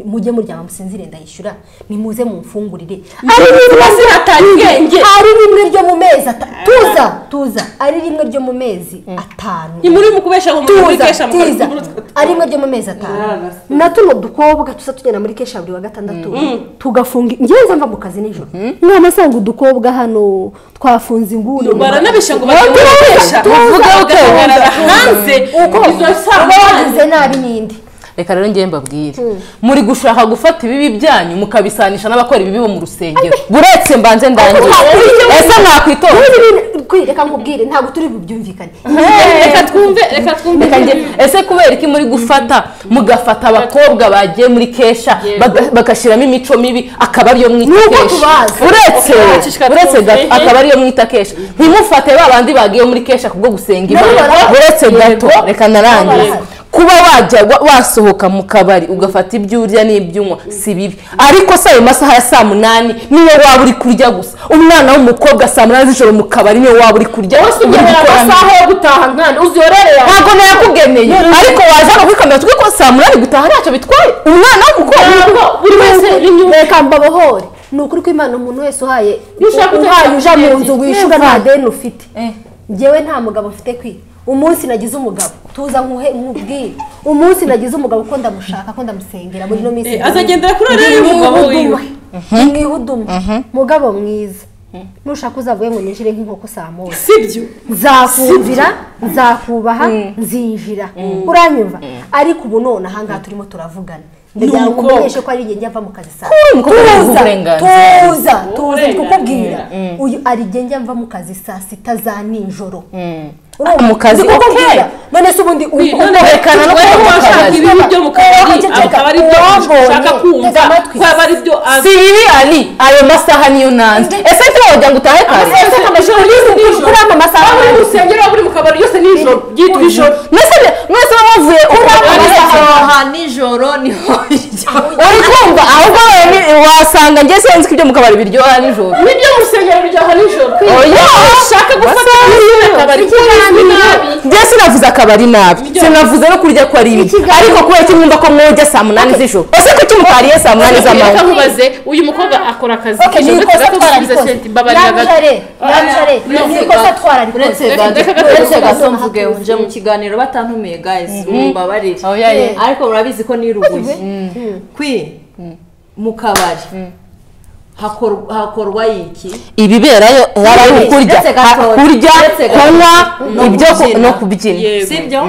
mujye muryama musinzire ndayishyura nimuze mumfungurire ari rimwe ziratanga ubwenge. ari rimwe ryo mu mezi ata- tuza tuza ari rimwe ryo mu mezi atanu ntimuri mu kubesha ngo muri tuza kesha mukora tiza muri utwo- ari rimwe ryo mu mezi atanu Naragase. na tuno dukobwa tuza tugenda muri kesha buri wa gatandatu tugafunga ngewe nza mva mu kazi nijoro mwana asanga udukobwa hano twafunze inguni baranabesha ngo bajye muri Tuza, kesha tuza, bavuga bagahagarara tuza. hanze uko izo saa munani bagize nabi ninde reka rero ngiye mbabwire muri gushaka gufata ibibi byanyu mukabisanisha n'abakora ibibi bo mu rusengero buretse mbanze ndangiye ese mwakwitonda Nk'ibi bintu- kwi- reka nkubwire ntabwo turi bubyumvikane reka twumve reka twumve Reka nge- ese kubera iki muri gufata mugafata abakobwa bagiye muri kesha baga- bagashyiramo imico mibi akaba ariyo mwita Nuko kesha tubazi. uretse Twacishwa uretse gato twumve. akaba ariyo mwita kesha ntimufate ba bandi bagiye muri kesha kubwo gusenga Nabo imana barahari. uretse gato reka narangize barahari. kuba wajya wa- wasohoka mu kabari ugafata ibyo urya n'ibyunywa si bibi ariko se ayo masaha ya saa munani niyo waba uri kurya gusa umwana w'umukobwa saa munani z'ijoro mu kabari niyo waba uri kurya uri gukora amasaha yo gutaha nkana uziyorere yawe ntabwo nayakugeneye ariko waza no kwikamera twe ko saa munani gutaha ntacyo bitwaye umwana w'umukobwa buri wese reka mbabohore ni ukuri ko imana umuntu wese uhaye Iyo ushaka uhaye uja mu nzu utekereza. wishyura nta deni ufite Eh. ngewe nta mugabo mfite kwi umunsi nagize umugabo tuza nkuhe nkubwire umunsi nagize umugabo ko ndamushaka ko ndamusengera muri ino minsi Eh, azagendera kuri ariya y'umugabo wiwe. mwihudume mugabo mwiza nushaka uzavuye ngo ninjire nk'inkoko saa moya sibyo nzakumvira nzakubaha nzinjira uranyumva ariko ubu none ahangaha turimo turavugana ndagira ngo umukobwa. umenyeshe ko ari igihe njya mva mu kazi saa umukobwa ari tuza uburenganzira. tuza tuza Uburenganzira. kukubwira uyu ari igihe njya mva mu kazi saa sita za nijoro urumva mu kazi, Ndi okay. kukubwira. none se ubundi Wi, ubu- none kwerekana no wewe kuba mu washaka kazi. ibibi byo mu kabari Ceceka, akaba ari byo uwabonye, ushaka kumva tega amatwi. ko aba ari byo si bibi ari ayo masaha niyo nanze ese ntiwo wagira ngo utahe kare Ese amajoro yose kuri kuri ano masaha aho uri mu rusengero waba uri mu kabari yose nijoro ryitwa ijoro mwese mwese muba muvuye kuba aha nijoro niho uri kumva ahubwo wowe ni- wasanga njye sinzi ko ibyo mu kabari biryoha nijoro nibyo mu rusengero ryaha nijoro oya ushaka gufata akabari k'ubuzi nabi njye sinavuze akabari nabi sinavuze no kurya ko ari bibi Ikiganiro- ariko kubera ko mwumva ko mwojya saa munani z'ijoro ese kuki mutariye saa munani reka z'amanywa nkubaze uyu mukobwa akora akazi Okay, ni k'ijoro ikosa reka gusubiza twararikoze senti mbabarira gato Nyamujare, nyamujare, ni ikosa twararikoze uretse gato Reka gato uretse dukomeze gato mvuge nje mu kiganiro batantumiye guys mumbabarire Oya, ye. ariko murabizi ko niruguye kwi mu kabari hakor- hakorwa iki ibiberayo yaba ari ukurya Ndetse gatoya. kurya Ndetse gatoya. kunywa No ibyo ku- kubyina. no kubyina Yego. sibyo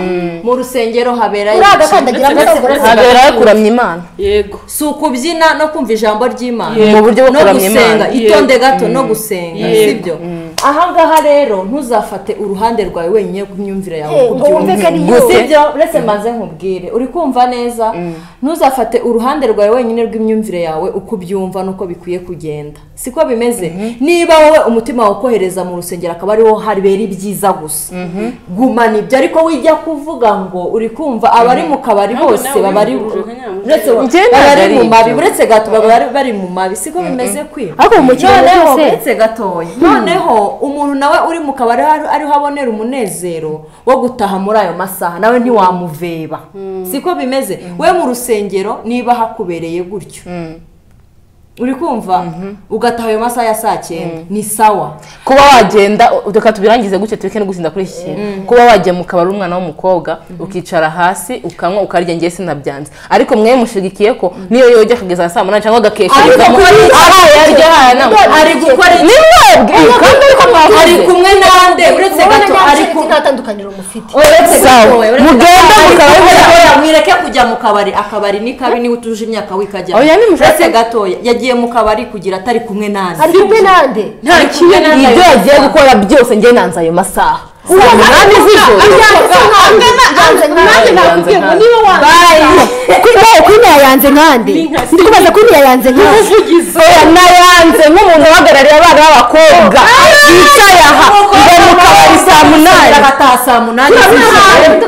mu rusengero haberayo uriya iki? agakandagira Uretse gato, amasogorose uretse haberayo kuramya imana yego si ukubyina no kumva ijambo ry'imana Yego. Mu buryo bwo no kuramya gusenga Imana. itonde gato no gusenga Yego. sibyo ahangaha rero ntuzafate uruhande rwawe wenyine ku myumvire yawe Eh, ngo ubyumve. wumve ko ari yo Gusa- sibyo uretse mbanze nkubwire uri kumva neza ntuzafate uruhande rwawe wenyine rw'imyumvire yawe uko ubyumva n'uko bikwiye kugenda siko bimeze niba wowe umutima wokohereza mu rusengero akaba ariho habera ibyiza gusa gumana ibyo ariko wijya kuvuga ngo uri kumva abari mu kabari Ntabwo bose nawe baba ari wivuje nka nyamujyi. uretse Njye baba ntabwo bari ari mu mabi ibyo. uretse gato baba bari- bari mu mabi siko bimeze kwi ariko mu kiganiro noneho cyose- uretse gatoya noneho umuntu nawe uri mu kabari ari- ariho abonera umunezero wo gutaha muri ayo masaha nawe ntiwamuveba siko bimeze we mu rusengero niba hakubereye gutyo uri kumva ugataha ayo masaha ya saa cyenda ni sawa kuba wagenda reka tubirangize gutya tureke no gusinda kuri iki kintu kuba wajya mu kabari umwana w'umukobwa ukicara hasi ukanywa ukarya ngiye sinabyanze ariko mwe mushigikiye ko niyo yojya kugeza saa munani cyangwa agakeka Ari kugeza mu- gukora iki? aha yarya aha ntabwo ari gukora ni iki? mwebwe kandi ariko ari mwavuze kumwe nande uretse ubona gato ari nyamujare kumwe nta tandukaniro mufite Sawa. Mugenda mu kabari gatoya mwireke kujya mu kabari akabari ni kabi niba utuje imyaka wikajyamo Oya, ni mushaka- uretse gatoya yagiye mu kabari kugira atari kumwe nanjye ari kumwe nande nta kimwe ni ibyo yagiye gukora byose njye nanze ayo masaha saa munani z'ijoro nanjye nakubwiye ngo niba wanjye kwinaya yanze nkande Ni nka- ndikubaza kwinaya yanze nkande oya nayanze nk'umuntu uhagarariye abana b'abakobwa yicaye aha ngo mu kabari saa munani agataha saa munani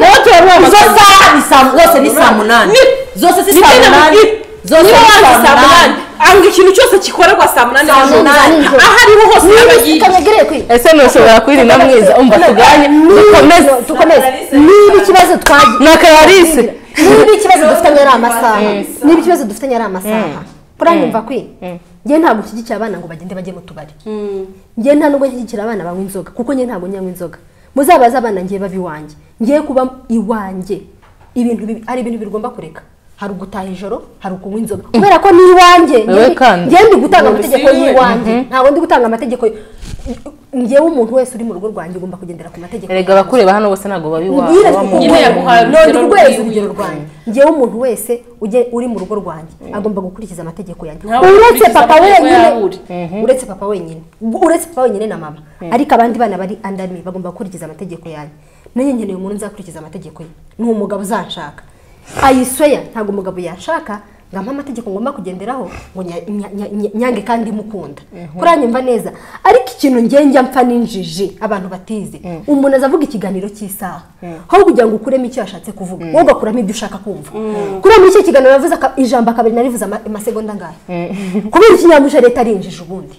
Wowe turabona izo amasaha. saha ni saa zose ni saa munani Ni- zose si ni saa tena munani mubwire. zose niba ni wanjye saa munani anga ikintu cyose gikorerwa saa munani Saa z'ijoro munani z'ijoro. aho ariho hose yaba yigiye kanyagereye kwi ese ntushobora kwirinda mwiza umva tugane dukomeze dukomeze niba ikibazo twagiye ni akararisi niba ikibazo dufitanye ari amasaha niba ikibazo dufitanye ari amasaha uranyumva kwi njye ntabwo nshyigikiye abana ngo bagende bajye mu tubari njye nta nubwo nshyigikira abana banywa inzoga kuko njye ntabwo nyanywa inzoga muzabaze abana ngiye bava iwanjye ngiye kuba iwanjye ibintu bibi- hari ibintu bigomba kureka hari ugutaha ijoro hari ukunywa inzoga kubera ko ni iwanjye Wowe kandi. njye ndi gutanga amategeko bisiwe. y'iwanjye ntabwo ndi gutanga amategeko y- njyewe umuntu wese uri mu rugo rwanjye ugomba kugendera ku mategeko erega abakureba hano bose ntabwo babi iwawe Nyine baba mu Nyine rugo. yaguhaye none urugero urweza rwiwe. urugero rwanjye njyewe umuntu wese ujye uri mu rugo rwanjye agomba gukurikiza amategeko yanjye Ntawe uretse ukurikiza papa amategeko wenyine yawe uri. uretse papa wenyine uretse papa wenyine na mama ariko abandi bana bari under me bagomba gukurikiza amategeko yanjye nanjye nkeneye umuntu nzakurikiza amategeko ye ni umugabo uzanshaka ayisweya ntabwo umugabo yashaka ngo ampe amategeko ngomba kugenderaho ngo nya- nya- nya- nya- nyange kandi mukunda kuranyumva neza ariko ikintu ngenge mpfa n'injiji abantu batize umuntu aza avuga ikiganiro cy'isaha aho kugira ngo ukuremo icyo yashatse kuvuga wowe ugakuramo ibyo ushaka kumva kuriya muri icyo kiganiro yavuze aka- ijambo akabari narivuze ama- amasegonda angahe kubera ikinyamuje leta ari injiji ubundi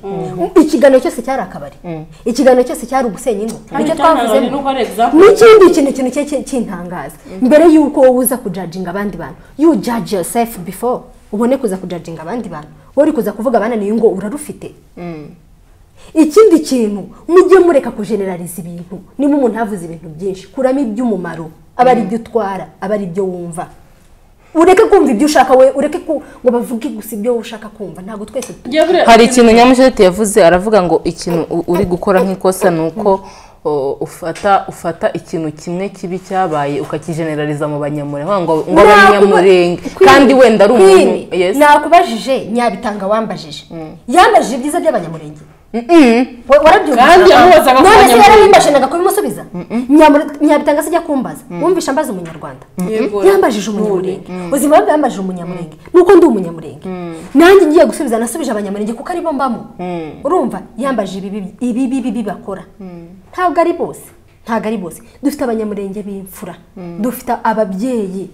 ikiganiro cyose cyari akabari ikiganiro cyose cyari ugusenya ingo nicyo twavuzemo nuko ari example. n'ikindi kintu kintu cye cye- cy'intangaza mbere y'uko wowe uza kujajinga abandi bantu you judge yourself before ubone kuza kujajinga abandi bantu wowe uri kuza kuvuga abananiye ngo urarufite ikindi kintu mujye mureka kujenerariza ibintu niba umuntu yavuze ibintu byinshi kuramo iby'umumaro aba ari ibyo utwara aba ari ibyo wumva ureke kumva ibyo ushaka we ureke ku- ngo bavuge gusa ibyo wowe ushaka kumva ntabwo twese Njye buriya- hari ikintu nyamushete yavuze aravuga ngo ikintu u- uri gukora nk'ikosa ni uko o, ufata ufata ikintu kimwe kibi cyabaye ukakijeneraliza mu banyamurenge ngo ngo abe Nakuba- umunyamurenge Queen, kandi wenda ari umuntu Queen, Yes. nakubajije nyabitanga wambajije yambajije ibyiza by'abanyamurenge We- warabyumva Kandi yamubazaga ko none se Nyamurindi. yarabimbajenaga kubimusubiza Nyamuri- nyabitanga se ajya kumbaza wumvisha mbaza umunyarwanda Yego. yambajije umunyamurenge ubuzima bwe yambajije umunyamurenge nuko ndi umunyamurenge nanjye ngiye gusubiza nasubije abanyamurenge kuko aribo mbamo urumva yambajije ibibi- ibibi bibi bakora ntabwo ari bose ntabwo ari bose dufite abanyamurenge b'imfura dufite ababyeyi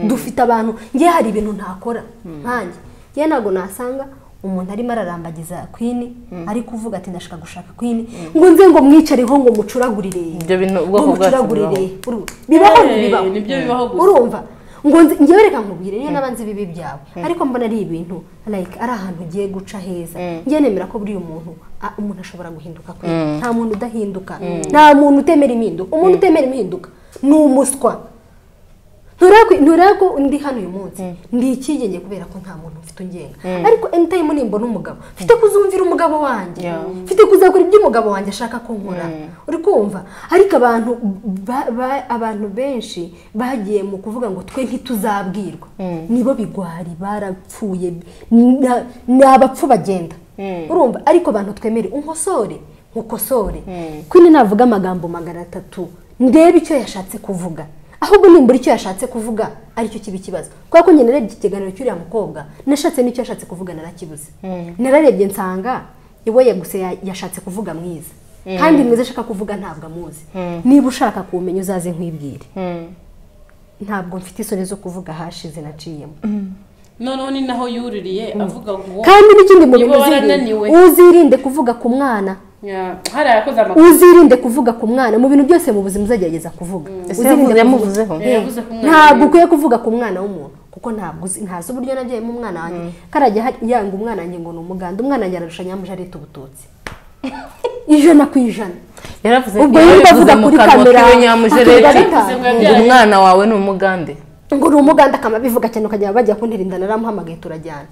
dufite abantu ngewe hari ibintu ntakora nkanjye ngewe ntabwo nasanga umuntu arimo ararambagiza kwini ari kuvuga ati ndashaka gushaka kwini ngo nze ngo mwicareho ngo mucuragurire Ibyo bintu- ubwoko ngo bwacu mucuragurire Uru- bibaho Eh, bibaho nibyo bibaho gusa. urumva ngo nzi- njyewe reka nkubwire niyo nabanze ibibi byawe ariko mbona ari ibintu like ari ahantu ugiye guca heza ngiye nemera ko buri umuntu ah, umuntu ashobora guhinduka kwe nta muntu udahinduka nta muntu utemera impinduka umuntu utemera impinduka ni umuswa ntureba ko ndi hano uyu munsi ndi icyigenge kubera ko nta muntu mfite ungenga ariko anytime nimbona umugabo mfite kuzumvira umugabo wanjye mfite kuzakora ibyo umugabo wanjye ashaka ko nkora uri kumva ariko abantu ba- ba- abantu benshi bagiye mu kuvuga ngo twe ntituzabwirwa nibo bigwari barapfuye na- ni abapfu bagenda urumva ariko abantu twemere unkosore nkukosore kwini navuga amagambo magana atatu ndebe icyo yashatse kuvuga ahubwo nimbura icyo yashatse kuvuga aricyo kiba ikibazo kubera ko njye narebye ikiganiro cy'uriya mukobwa nashatse n'icyo yashatse kuvuga narakibuze nararebye nsanga iwe yaguse ya- yashatse kuvuga mwiza kandi mwiza ashaka kuvuga ntabwo amuzi niba ushaka kuwumenya uzaze nkwibwire ntabwo mfite isoni zo kuvuga hashize naciyemo noneho ni naho yuririye avuga ngo kandi n'ikindi mu Niba bintu uzirinde warananiwe. uzirinde kuvuga ku mwana Ya, hari ayakoze amakuru uzirinde kuvuga ku mwana mu bintu byose mu buzima uzagerageza kuvuga Ese Uzirinde kuvuga. yavuze- yamuvuzeho? Eh, Yavuze ku mwana ntabwo ukwiye kuvuga ku mwana w'umuntu kuko ntabwo uzi- ntazi uburyo nabyayemo umwana wanjye karajya hari- yanga umwana wanjye ngo ni umuganda umwana wanjye ararusha nyamuje areta ubututsi ijana ku ijana yaravuze Ubwo yumva yarabivuze avuga mu kuri kanwa kamera, k'iwe nyamuje akabwira rero gatanu. ngo umwana wawe ni umugande ngo ni umuganda akaba abivuga cyane ukajya bajya kuntera inda naramuhamagaye turajyana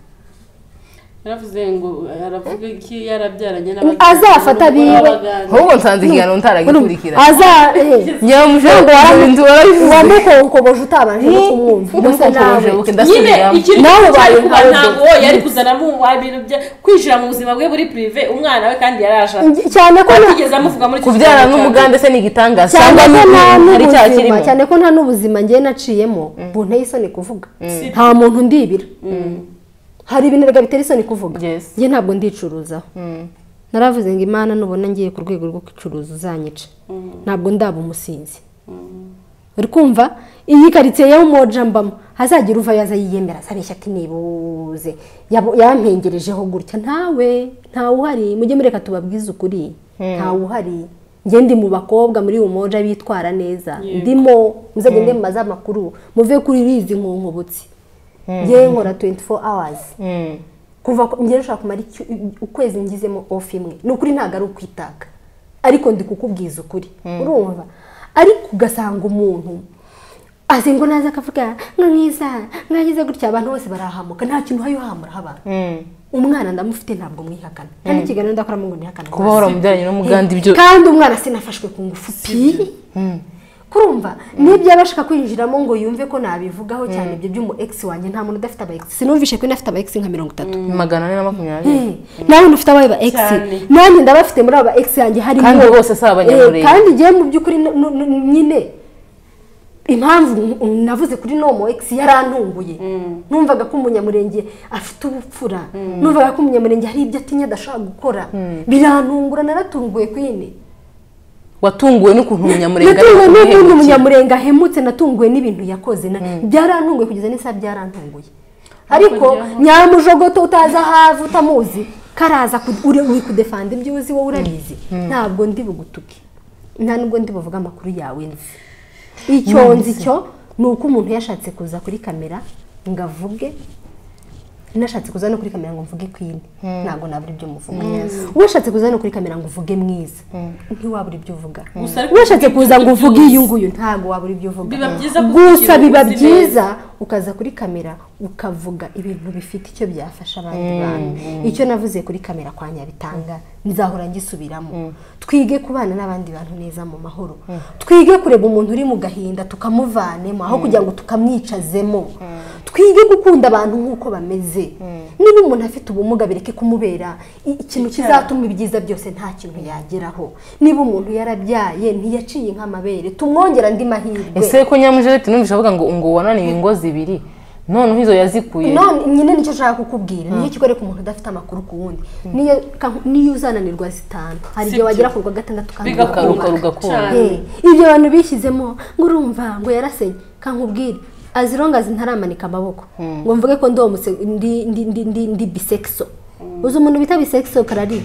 yaravuze ngo aravuga iki yarabyaranye azafata abiwe ahubwo nsanze ikiganiro ntaragikurikira aza eh, nyamuje ngo warabivuze wamukonkoboje utabanje no kumwumva gusa nawe nyine warabivuze ndasubiramo ikiri Nawe cyari ubaye kuba nkawe ntabwo dore. we yari kuzanamo ibintu bya kwinjira mu buzima bwe buri pirive umwana we kandi yari ashaka cyane ko na- atigeze amuvuga muri iki kubyara n'umugande se ni igitangaza cyane cyangwa ko nta ni- hari icyaha n'ubuzima kirimo cyane ko nta n'ubuzima ngewe naciyemo bunteye isoni kuvuga nta muntu ndibira hari ibintu erega bitera isoni kuvuga Yes. njye ntabwo ndicuruzaho naravuze ngo imana nubona ngiye ku rwego rwo gucuruza uzanyica ntabwo ndaba umusinzi uri kumva iyi karitsiye yo moja mbamo hazagira uva yaza yiyemera azabeshya ati nibuze yabo- yampengerejeho gutya ntawe ntawe uhari mujye mureka tubabwize ukuri ntawe uhari njye ndi mu bakobwa muri uyu moja bitwara neza ndimo muzagende mu maze amakuru muve kuri bizi nkonkobotsi njye nkora 24 hours kuva ku- njye nshobora kumara icyo- ukwezi ngizemo off imwe ni ukuri ntabwo ari ukwitaka ariko ndi kukubwiza ukuri urumva ariko ugasanga umuntu azi ngo naza akavuga ngo mwiza mwagize gutya abantu bose barahamuka nta kintu uhaye uhamuraho abantu umwana ndamufite ntabwo mwihakana kandi ikiganiro ndakoramo ngo nihakane kuba waramubyaranye n'umuganda ibyo kandi umwana sinafashwe ku ngufu pi kurumva nibyo yaba ashaka kwinjiramo ngo yumve ko nabivugaho cyane ibyo by'umu egisi wanjye nta muntu udafite aba egisi sinumvishe ko afite aba egisi nka mirongo itatu magana ane na makumyabiri nawe ufite aba ba egisi Cyane. nanjye ndabafite muri aba egisi yanjye harimo Kandi bose si abanyamurenge. Eh, kandi ngewe mu by'ukuri n- n- n- nyine impamvu n- n- navuze kuri nomo egisi yarantunguye numvaga ko umunyamurenge afite ubupfura numvaga ko umunyamurenge hari ibyo atinya adashaka gukora birantungura naratunguye kwine watunguwe n'ukuntu umunyamurenge ari natunguwe n'ubundi umuhemukira. umunyamurenga ahemutse natunguwe n'ibintu yakoze na- byarantunguye kugeza n'isaha byarantunguye ariko nyamujogoto utaza ahavu utamuzi karaza ku- uri uri kudefanda ibyo uzi wowe urabizi ntabwo ndi bugutuke nta nubwo ndi buvuga amakuru yawe nzi icyo nzi cyo ni uko umuntu yashatse kuza kuri kamera ngo avuge nashatse kuza no kuri kamera ngo mvuge kwine ntabwo nabura ibyo muvuga washatse kuza no kuri kamera ngo uvuge mwiza ntiwabura ibyo uvuga Gusa ariko washatse kuza ngo uvuge byose. iyi nguyu ntabwo wabura ibyo uvuga Biba byiza kuvugira gusa biba uzi byiza ukaza kuri kamera ukavuga ibintu bifite icyo byafasha abandi bantu icyo navuze kuri kamera kwa nyabitanga nzahora ngisubiramo twige kubana n'abandi bantu neza mu mahoro twige kureba umuntu uri mu gahinda tukamuvanemo aho kugira ngo tukamwicazemo twige gukunda abantu nk'uko bameze niba umuntu afite ubumuga bireke kumubera i- ikintu kizatuma ibyiza byose nta kintu yageraho niba umuntu yarabyaye ntiyaciye nk'amabere tumwongera andi mahirwe ese ko nyamujereti numvise avuga ngo ngo wananiwe ingo zibiri noneho izo yazikuye none nyine nicyo nshaka kukubwira niyo kikwereka umuntu udafite amakuru ku wundi niyo ka- niyo uzananirwa zitanu hari igihe Sibyo. wagera ku rwa gatandatu Bigakuka. rugaruka rugakunda Cyane. Eh, ibyo abantu bishyizemo ngo urumva ngo yarasenye kankubwire as long as ntaramanika amaboko ngo mvuge ko ndi homose- ndi- ndi- ndi- ndi- ndi bisekso uzi umuntu bita bisekso karari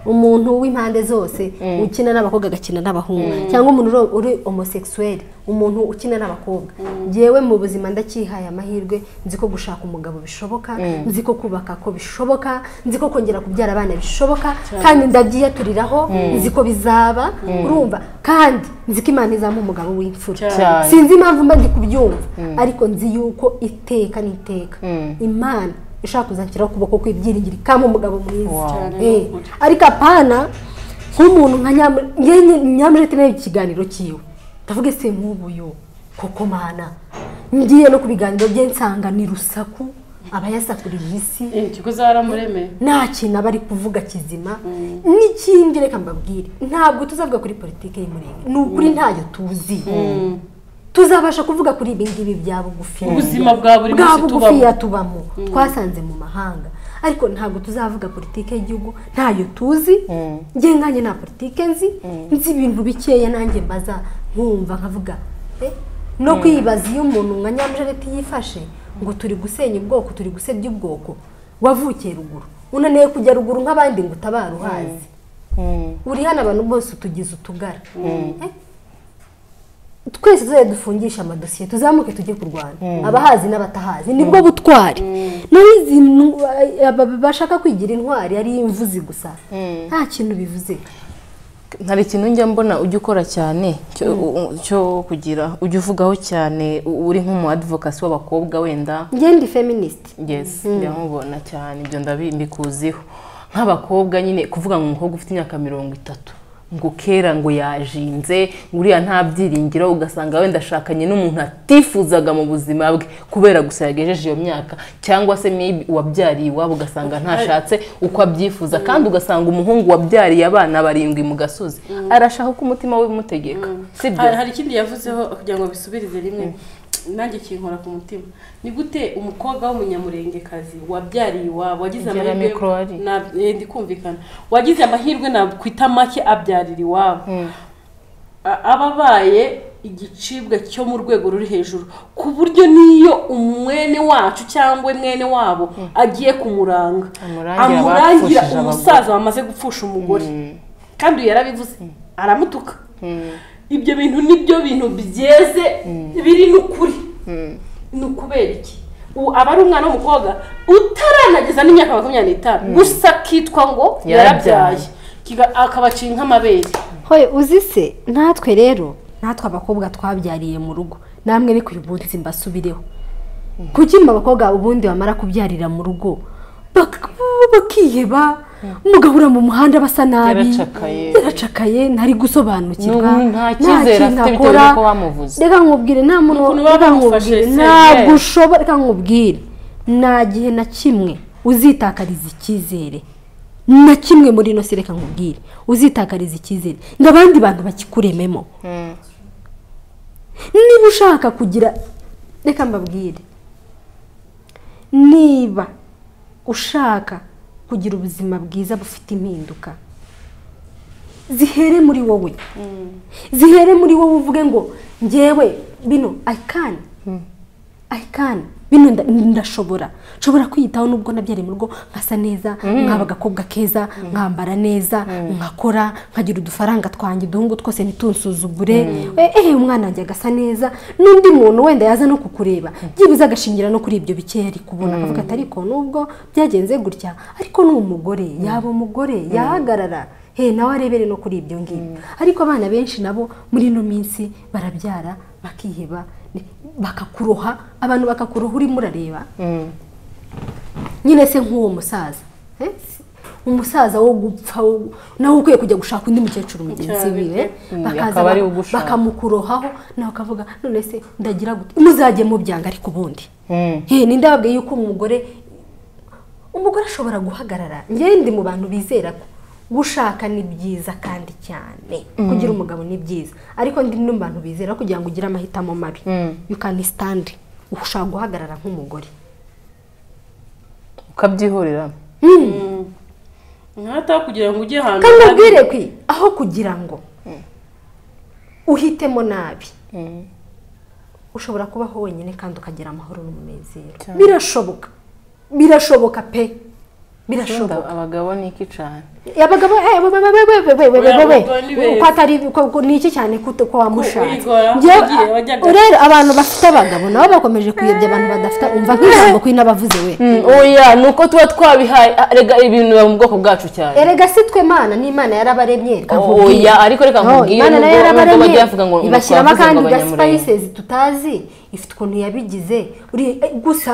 umuntu w'impande zose ukina n'abakobwa agakina n'abahungu cyangwa umuntu uri- uri homosexuel umuntu ukina n'abakobwa njyewe mu buzima ndakihaye amahirwe nzi ko gushaka umugabo bishoboka nzi ko kubaka ko bishoboka nzi ko kongera kubyara abana bishoboka kandi ndabyiyaturiraho nzi ko bizaba urumva kandi nzi ko imana izampa umugabo w'imfura Cyane. sinzi impamvu mba ndi kubyumva ariko nzi yuko iteka n'iteka imana ishaka kuzanshyiraho ukuboko kw'ibyiringiro ikampa umugabo mwiza Wow. Cyane Eh, ni ukuri. ariko apana nk'umuntu nka nyamurete nayo ikiganiro cyiwe ndavuga ese nk'ubuyo koko mana ngiye no ku biganiro bye nsanga ni rusaku abayasakurira isi ikiguzi waramuremeye nta kintu aba ari kuvuga kizima n'ikindi reka mbabwire ntabwo tuzavuga kuri politiki y'umurenge ni ukuri ntayo tuzi tuzabasha kuvuga kuri ibi ngibi bya bugufi Ubuzima bwa buri bwa munsi bugufiya tubamo. tubamo twasanze mu mahanga ariko ntabwo tuzavuga politiki y'igihugu ntayo tuzi njye nkanjye nta politiki nzi nzi ibintu bikeya nanjye mbaza nkumva nkavuga eh, no kwibaza iyo umuntu nka nyamujareti yifashe ngo turi gusenya ubwoko turi gusebya ubwoko wavukiye ruguru unaniwe kujya ruguru nk'abandi ngo utabare uhazi uri hano abantu bose utugize utugara Eh? twese tuzajya dufungisha amadosiye tuzamuke tujye kurwana abahazi n'abatahazi nibwo butwari naho izi ntu- aba- bashaka kwigira intwari ari imvuzi gusa nta kintu bivuze hari ikintu njya mbona ujya ukora cyane cyo u- cyo kugira ujya uvugaho cyane u- uri nk'umu advokasi w'abakobwa wenda njye ndi feminist yes ndamubona cyane ibyo ndabi- mbikuziho nk'abakobwa nyine kuvuga ngo umukobwa ufite imyaka mirongo itatu ngo kera ngo yajinze ngo uriya nta byiringiro ugasanga wenda ashakanye n'umuntu atifuzaga mu buzima bwe kubera gusa yagejeje iyo myaka cyangwa se maybe uwabyariye iwabo ugasanga ntashatse uko abyifuza kandi ugasanga umuhungu wabyariye abana barindwi mu gasozi arashaka ko umutima we umutegeka sibyo hari hari ikindi yavuzeho kugira ngo bisubirize rimwe nanjye kinkora ku mutima ni gute umukobwa w'umunyamurengekazi wabyariye iwabo wagize Igera mikoro hari. na- eh, ndikumvikana wagize amahirwe nakwita make abyarira iwabo A- aba abaye igicibwa cyo mu rwego ruri hejuru ku buryo n'iyo umwene wacu cyangwa mwene wabo agiye kumuranga Amurangira amurangira abapfushije umusaza wamaze gupfusha umugore kandi uyu yarabivuze aramutuka ibyo bintu nibyo bintu byeze biri n'ukuri ni ukubera iki ubu aba ari umwana w'umukobwa utaranageza n'imyaka makumyabiri n'itanu gusa akitwa ngo Yarabyaye. yarabyaye Kiga- akabaciye nk'amabere hoye uzi se natwe rero natwe abakobwa twabyariye mu rugo namwe ariko uyu munsi mbasubireho kuki mwe abakobwa ubundi bamara kubyarira mu rugo bak- bakiheba mugahura mu muhanda basa nabi Yaracakaye. yaracakaye ntari gusobanukirwa N'ubu nta cyizere kintu afite bitewe akora. n'uko bamuvuze. reka nkubwire nta muntu Ukuntu baba reka bamufashe, nkubwire, se, ntabwo yeah. ushobora reka nkubwire nta gihe na kimwe uzitakariza icyizere na kimwe muri ino si reka nkubwire uzitakariza icyizere ngo abandi bantu bakikurememo niba ushaka kugira reka mbabwire niba ushaka kugira ubuzima bwiza bufite impinduka zihere muri wowe zihere muri wowe uvuge ngo ngewe bino ayikani ayikani bino nda- ndashobora nshobora kwiyitaho nubwo nabyari mu rugo nkasa neza nkaba agakobwa keza nkambara neza nkakora nkagira udufaranga twanjye uduhungu twose ntitunsuzugure Eh, eh umwana wanjye agasa neza n'undi muntu wenda yaza no kukureba byibuze agashingira no kuri ibyo bikeya ari kubona akavuga ati ariko nubwo byagenze gutya ariko ni umugore yaba umugore yahagarara he nawe arebere no kuri ibyo ngibyo ariko abana benshi nabo muri ino minsi barabyara bakiheba ni- bakakuroha abantu bakakuroha urimo urareba nyine se nk'uwo musaza eh? umusaza wo gupfa wo- nawe ukwiye kujya gushaka undi mukecuru mugenzi we Mm, bakaza akaba ari ba- ugushaka. bakamukurohaho nawe ukavuga none se ndagira gute muzajye mubyanga ariko ubundi Eh, ninde wabwiye yuko umugore umugore ashobora guhagarara njyewe ndi mu bantu bizera ko gushaka ni byiza kandi cyane kugira umugabo ni byiza ariko ndi no mu bantu bizera kugira ngo ugire amahitamo mabi you can stand ushobora guhagarara nk'umugore ukabyihorera nkataho kugira ngo ujye ahantu kandi habi. nabwire kwi aho kugira ngo uhitemo nabi ushobora kubaho wenyine kandi ukagira amahoro n'umunezero birashoboka birashoboka pe birashoboka Urumva abagabo ni iki cyane abagabo eh, we- we- we- we- we- we- we- we- we- we- uko atari ko- ko- ni iki cyane ko ko wamushatse Kwigora, Njyewe, wagiye, wajyaga- rero abantu bafite abagabo nabo bakomeje kuyobya abantu badafite umva nk'ijambo ko inabavuze we oya ni uko tuba twabihaye ah, rega ibintu biba mu bwoko bwacu cyane erega si twe mana n'imana yarabaremye reka nkubwire. oya ariko reka No, nkubwire imana nayo nubwo- nubwo yarabaremye bajya bavuga ngo ngo ibashyiramo twavuze kandi ngo ga Abanyamurenge. spices tutazi ifite ukuntu yabigize Uri- eh, gusa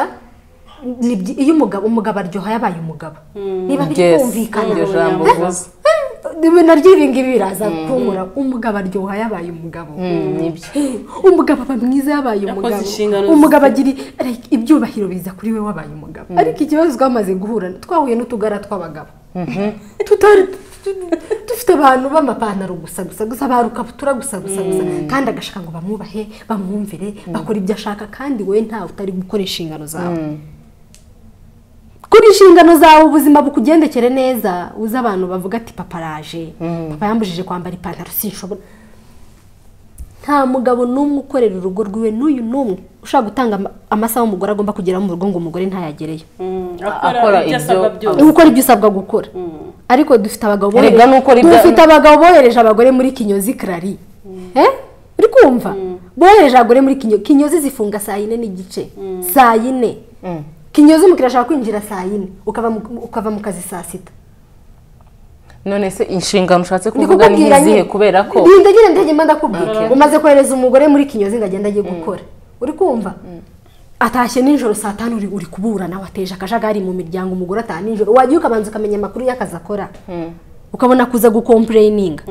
ni byi- iyo umugabo umugabo aryoha yabaye umugabo niba biri Yes, kumvikana iryo jambo uvuze. Eh, naryo ibi ngibi biraza kunkura umugabo aryoha yabaye umugabo Mm, nibyo umugabo aba mwiza yabaye Yakoze umugabo inshingano umugabo agira like, ibyubahiro biza kuri we wabaye umugabo ariko ikibazo twamaze guhura twahuye n'utugara tw'abagabo tutari tu- dufite abantu b'amapantaro gusa gusa gusa ba rukabutura gusa gusa gusa kandi agashaka ngo bamwubahe bamwumvire bakora ibyo ashaka kandi we ntawe utari gukora inshingano zawe kuri inshingano zawe ubuzima bukugendekere neza uzi abantu bavuga ati papa araje papa yambujije kwambara ipantaro sinshobora nta mugabo n'umwe ukorera urugo rwiwe n'uyu n'umwe ushaka gutanga ama- amasaha umugore agomba kugeraho mu rugo ngo umugore ntayagereyo Mm, Akora akora ibyo ibyo asabwa aba- byose ni gukora ibyo usabwa gukora ariko dufite abagabo Erega bohereje- n'ukora ibya- dufite abagabo bohereje abagore muri kinyozi karari Eh? uri kumva bohereje abagore muri kinyozi kinyozi zifunga saa yine n'igice saa yine kinyozi umukiriya ashaka kwinjira saa yine ukava mu- ukava mu kazi saa sita none se inshingano ushatse Ndi kuvuga ni kukubwira nk'izihe nyine. kubera ko Ndinda nyine ndege mba ndakubwira umaze kohereza umugore muri kinyozi ngo agende agiye gukora uri kumva atashye nijoro saa tanu uri uri kubura nawe ateje akajagari mu miryango umugore ataha nijoro wagiye ukabanza ukamenya amakuru y'akazi akora ukabona kuza gukompureyininga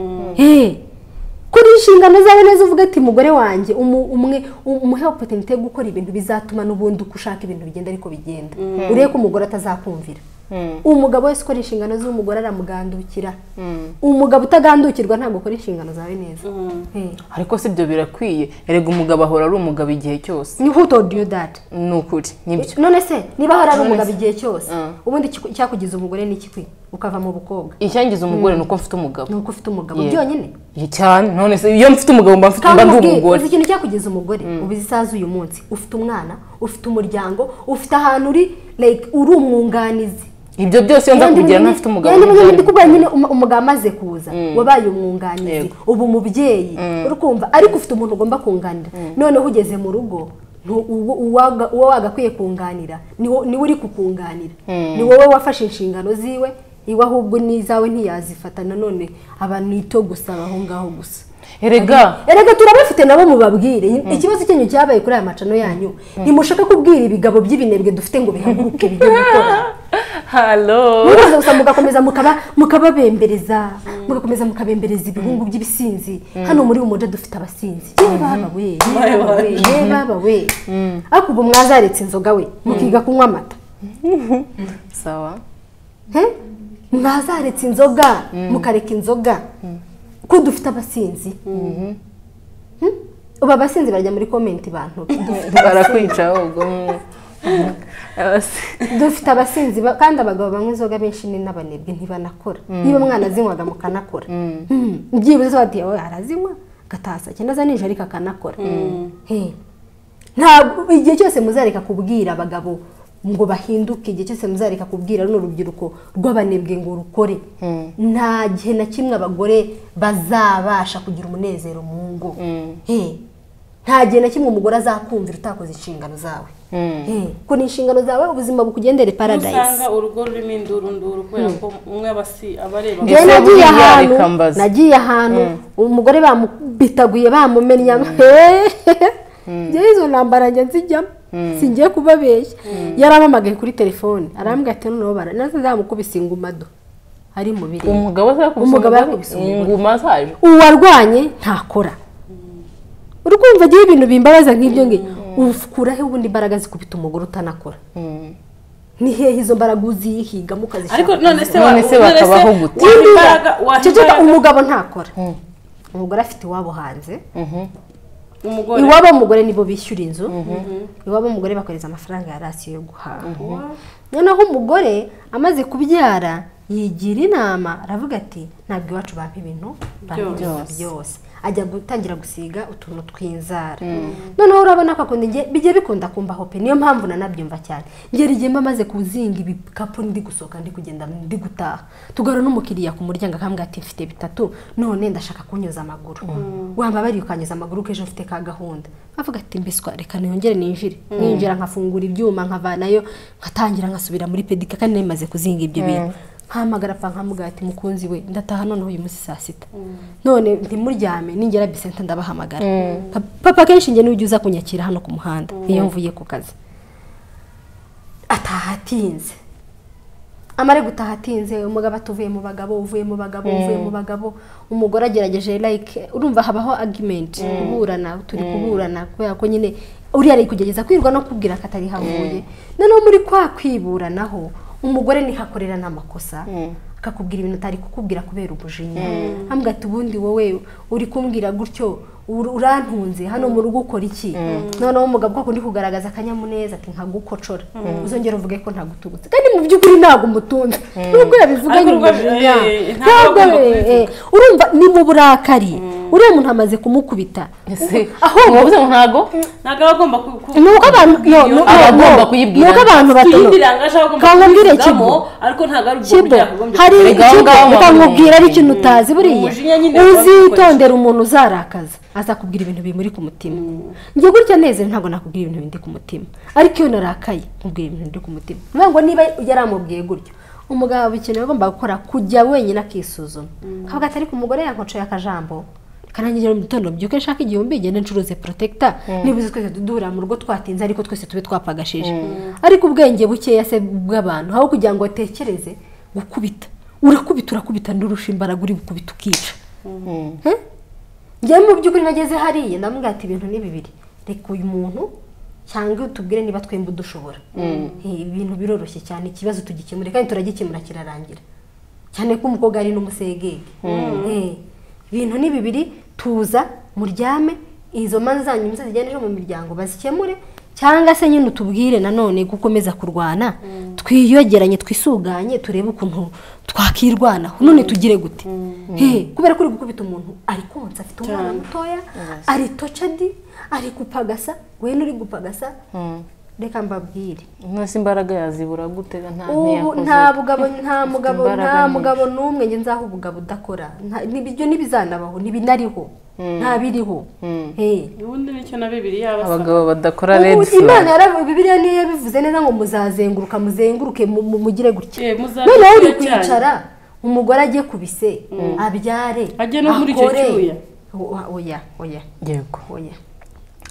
kuri inshingano zawe neza uvuga ati mugore wanjye umu- umwe umuhe opotenite yo gukora ibintu bizatuma n'ubundi uko ushaka ibintu bigenda ariko bigenda urebe ko umugore atazakumvira umugabo wese ukora inshingano z'umugore aramugandukira umugabo utagandukirwa ntabwo ukora inshingano zawe neza Eh. ariko si ibyo birakwiye erega umugabo ahora ari umugabo igihe cyose ni who told you that ni ukuri nibyo none se niba ahora ari umugabo igihe cyose Mm. ubundi ikiku- icyakugiza umugore ni ikikwi ukava mu bukobwa icyangiza umugore ni uko mfite umugabo ni uko ufite umugabo Yeah. byonyine Ye cyane none se iyo mfite umugabo mba mfite kandi mba ndi umubwiye, umugore uzi ikintu cyakugeza umugore ubizi isaha z'uyu munsi ufite umwana ufite umuryango ufite ahantu uri like uri umwunganizi ibyo byose iyo nza Yandi kubigira munye- ntafite umugabo yandi munye- ntibyari ndi kubwira nyine umu- umugabo amaze kuza wabaye umwunganizi Yego. ubu umubyeyi uri kumva ariko ufite umuntu ugomba kunganira noneho ugeze mu rugo ntu- uwo uwaga- uwo wagakwiye kunganira niwo- niwe uri kukunganira ni wowe wafashe inshingano ziwe iwe ahubwo n'izawe ntiyazifata nanone aba ni ito gusa aho ngaho gusa erega erega turabafite nabo mubabwire ikibazo cyanyu cyabaye kuri aya macano yanyu ntimushaka kubwira ibigabo by'ibinebwe dufite ngo bihaguruke bijye gukora halo mukomeza gusa mugakomeza mukaba mukababembereza mugakomeza mukabembereza ibihungu by'ibisinzi hano muri umuja dufite abasinzi yewe baba we yewe baba we, yewe baba we ariko ubu mwazaritse inzoga we mukiga kunywa amata sawa He? mwazaretse inzoga mukareka inzoga ko dufite abasinzi Hmm? ubu abasinzi barajya muri komenti bantu barakwica ahubwo mm. dufite abasinzi ba- kandi abagabo banywa inzoga benshi ni n'abanebwe ntibanakora niba umwana azinywaga mukanakora Mm. byibuze bati wowe arazinywa agataha saa cyenda za nijoro ariko akanakora He. ntabwo igihe cyose muzareka kubwira abagabo ngo bahinduke igihe cyose muzareka kubwira runo rubyiruko rw'abanebwe ngo rukore nta gihe na kimwe abagore bazabasha kugira umunezero mu ngo He. nta gihe na kimwe umugore azakumvira utakoze inshingano zawe He. ko ni inshingano zawe ubuzima bukugendere paradise usanga urugo rurimo indurunduru kubera ko umwe aba asi- aba areba Ese njyewe nagiye buriya ahantu reka mbaze. nagiye ahantu umugore bamubitaguye bamumenya hehehe njyewe izo ntambara njya nzijyamo singiye kubabeshya yarampamagaye kuri telefone arambwira ati noneho bara nazo nzamukubise inguma do ari mu bireba umugabo azakubise Umugabo umugore, yakubise umugore. inguma zaje uwarwanye ntakora uri kumva agiye ibintu bimbabaza nk'ibyo ngibyo ukuraho ubundi imbaraga zikubita umugore utanakora ni hehe izo mbaraga uzihiga mukazishaka ariko none se None se bakabaho gute? waha Kimbiza. imbaraga waha Ceceka, imbaraga umugabo ntakora umugore afite iwabo hanze umugore iwabo w'umugore nibo bishyura inzu iwabo w'umugure bakohereza amafaranga ya rasiyo yo guhaha noneho umugore amaze kubyara yigira inama aravuga ati ntabwo iwacu bampa ibintu bampa Byose. byose ajya gutangira gusiga utuntu tw'inzara noneho urabona ko akunda inge- bijya bikunda kumbaho pe niyo mpamvu nanabyumva cyane ngera igihe mba maze kuzinga ibikapu ndi gusohoka ndi kugenda ndi gutaha tugara n'umukiriya ku muryango akambwira ati mfite bitatu none ndashaka kunyuza amaguru wambabariye ukanyuza amaguru ko ejo mfite ka gahunda avuga ati mbiswa reka niyongere ninjire ninjira nkafungura ibyuma nkavanayo nkatangira nkasubira muri pedika kandi nari maze kuzinga ibyo bintu mpamagara apfa nkamubwira ati mukunzi we ndataha noneho uyu munsi saa sita none ntimuryame ningera bisenta ndabahamagara Pa- papa kenshi njye n'ujya uza kunyakira hano ku muhanda iyo mvuye ku kazi ataha atinze amare gutaha atinze umugabo ati uvuye mu bagabo uvuye mu bagabo uvuye mu bagabo umugore agerageje like urumva habaho argument kuburana turi kuburana kubera ko nyine uriya ari kugerageza kwirwa no kubwira ko atari havuye noneho muri kwa kwiburanaho umugore niho akorera n'amakosa akakubwira ibintu utari kukubwira kubera umujinya hambwa ati ubundi wowe uri kumbwira gutyo ur- urantunze hano mu rugo ukora iki noneho umugabo ko kundi kugaragaza akanyamuneza ati nkagukocora uzongera uvuge ko ntagutubutse kandi mu by'ukuri ntabwo umutunze nubwo yabivuganye Ariko urwo- umujinya eh, eh, ntabwo ntabwo agomba eh, kubivuga. eh, urumva ni mu burakari uriya muntu amaze kumukubita ese aho wabuze ngo ntago ntabwo aba agomba ku- ku- ni uko abantu yo, ni uko- Aba agomba no, kuyibwira. ni uko abantu batono kuyibiranga aje aba agomba Kangwa mbwire kubivugamo, Kibo. ariko ntabwo ari ubwo kibo buryo yakagombye hari kubikora. Erega aho kibo ngaho ukamubwira ari ikintu utazi buriya Umujinya nyine uzitondera umuntu uzarakaza azakubwira ibintu bimuri ku mutima njye gutya neza ntabwo nakubwira ibintu bindi ku mutima ariko iyo narakaye nkubwira ibintu bindi ku mutima niyo ngo niba yari amubwiye gutyo umugabo ikintu agomba gukora kujya wenyine akisuzuma kavuga ati ariko umugore yankocoye akajambo kanangira mu gitondo mbyuke nshaka igihumbi ngende ncuruze protector niba uzi twese duhurira mu rugo twatinze ariko twese tube twapagashije ariko ubwenge bukeya se bw'abantu aho kugira ngo batekereze gukubita urakubita urakubita ndurusha imbaraga uri gukubita ukica Eh? njyewe mu by'ukuri nageze hariya ndamubwira ati ibintu ni bibiri reka uyu muntu cyangwa tubwire niba twembi dushobora Eh, ibintu biroroshye cyane ikibazo tugikemure kandi turagikemura kirarangira cyane ko umukobwa ari n'umusegege Eh, ibintu ni bibiri tuza muryame izo manza zanyu muze zijyane ejo mu miryango bazikemure cyangwa se nyine utubwire nanone gukomeza kurwana twiyogeranye twisuganye turebe ukuntu twakirwanaho none tugire gute He, kubera ko uri gukubita umuntu ari konsa afite umwana mutoya ari tocadi ari gupagasa we uri gupagasa reka mbabwire nasi imbaraga yazibura gute nta ubu ntiyakoze nta bugabo nta mugabo imbaraga nta ni- mugabo n'umwe njye nzaho ubugabo udakora Nta- n'ibyo ntibizanabaho ntibinariho nta biriho Eh. ubundi nicyo na bibiri yaba asaba abagabo badakora red Ubu flag imana yara- bibiliya niyo yabivuze neza ngo muzazenguruka muzenguruke mu- mu- mugire gutya Eh, muzabe noneho uri kure cyane. kwicara umugore ajye ku bise abyare Ajye no muri icyo akore. cyuya. O- oya oya yego oya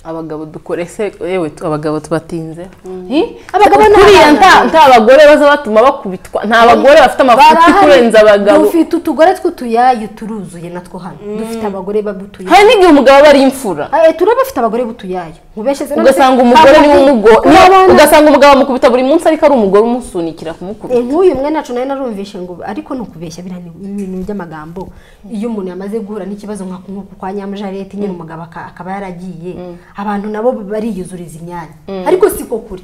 abagabo dukore se yewe tu- abagabo tubatinze Abagabo abagabo ni kuriya abana. nta nta bagore baza batuma bakubitwa nta bagore bafite amafuti Barahari. kurenza abagabo dufite utugore tw'utuyayu turuzuye natwo hano dufite abagore babutuyayo hari n'igihe umugabo aba ari imfura Eh, turaba afite abagore butuyayo mubeshe se ugasanga none se- umugore niwe Abagabo- umugo Urabona? ugasanga umugabo amukubita buri munsi ariko ari umugore umusunikira kumukubita Eh, nk'uyu mwe nacu nayo narumvishe ngo ariko ni ukubeshya biriya ni ibintu by'amagambo iyo umuntu yamaze guhura n'ikibazo nka nk'uku kwa nyamujarete nyine umugabo aka- akaba yaragiye abantu nabo bariyuzuriza imyanya ariko siko kuri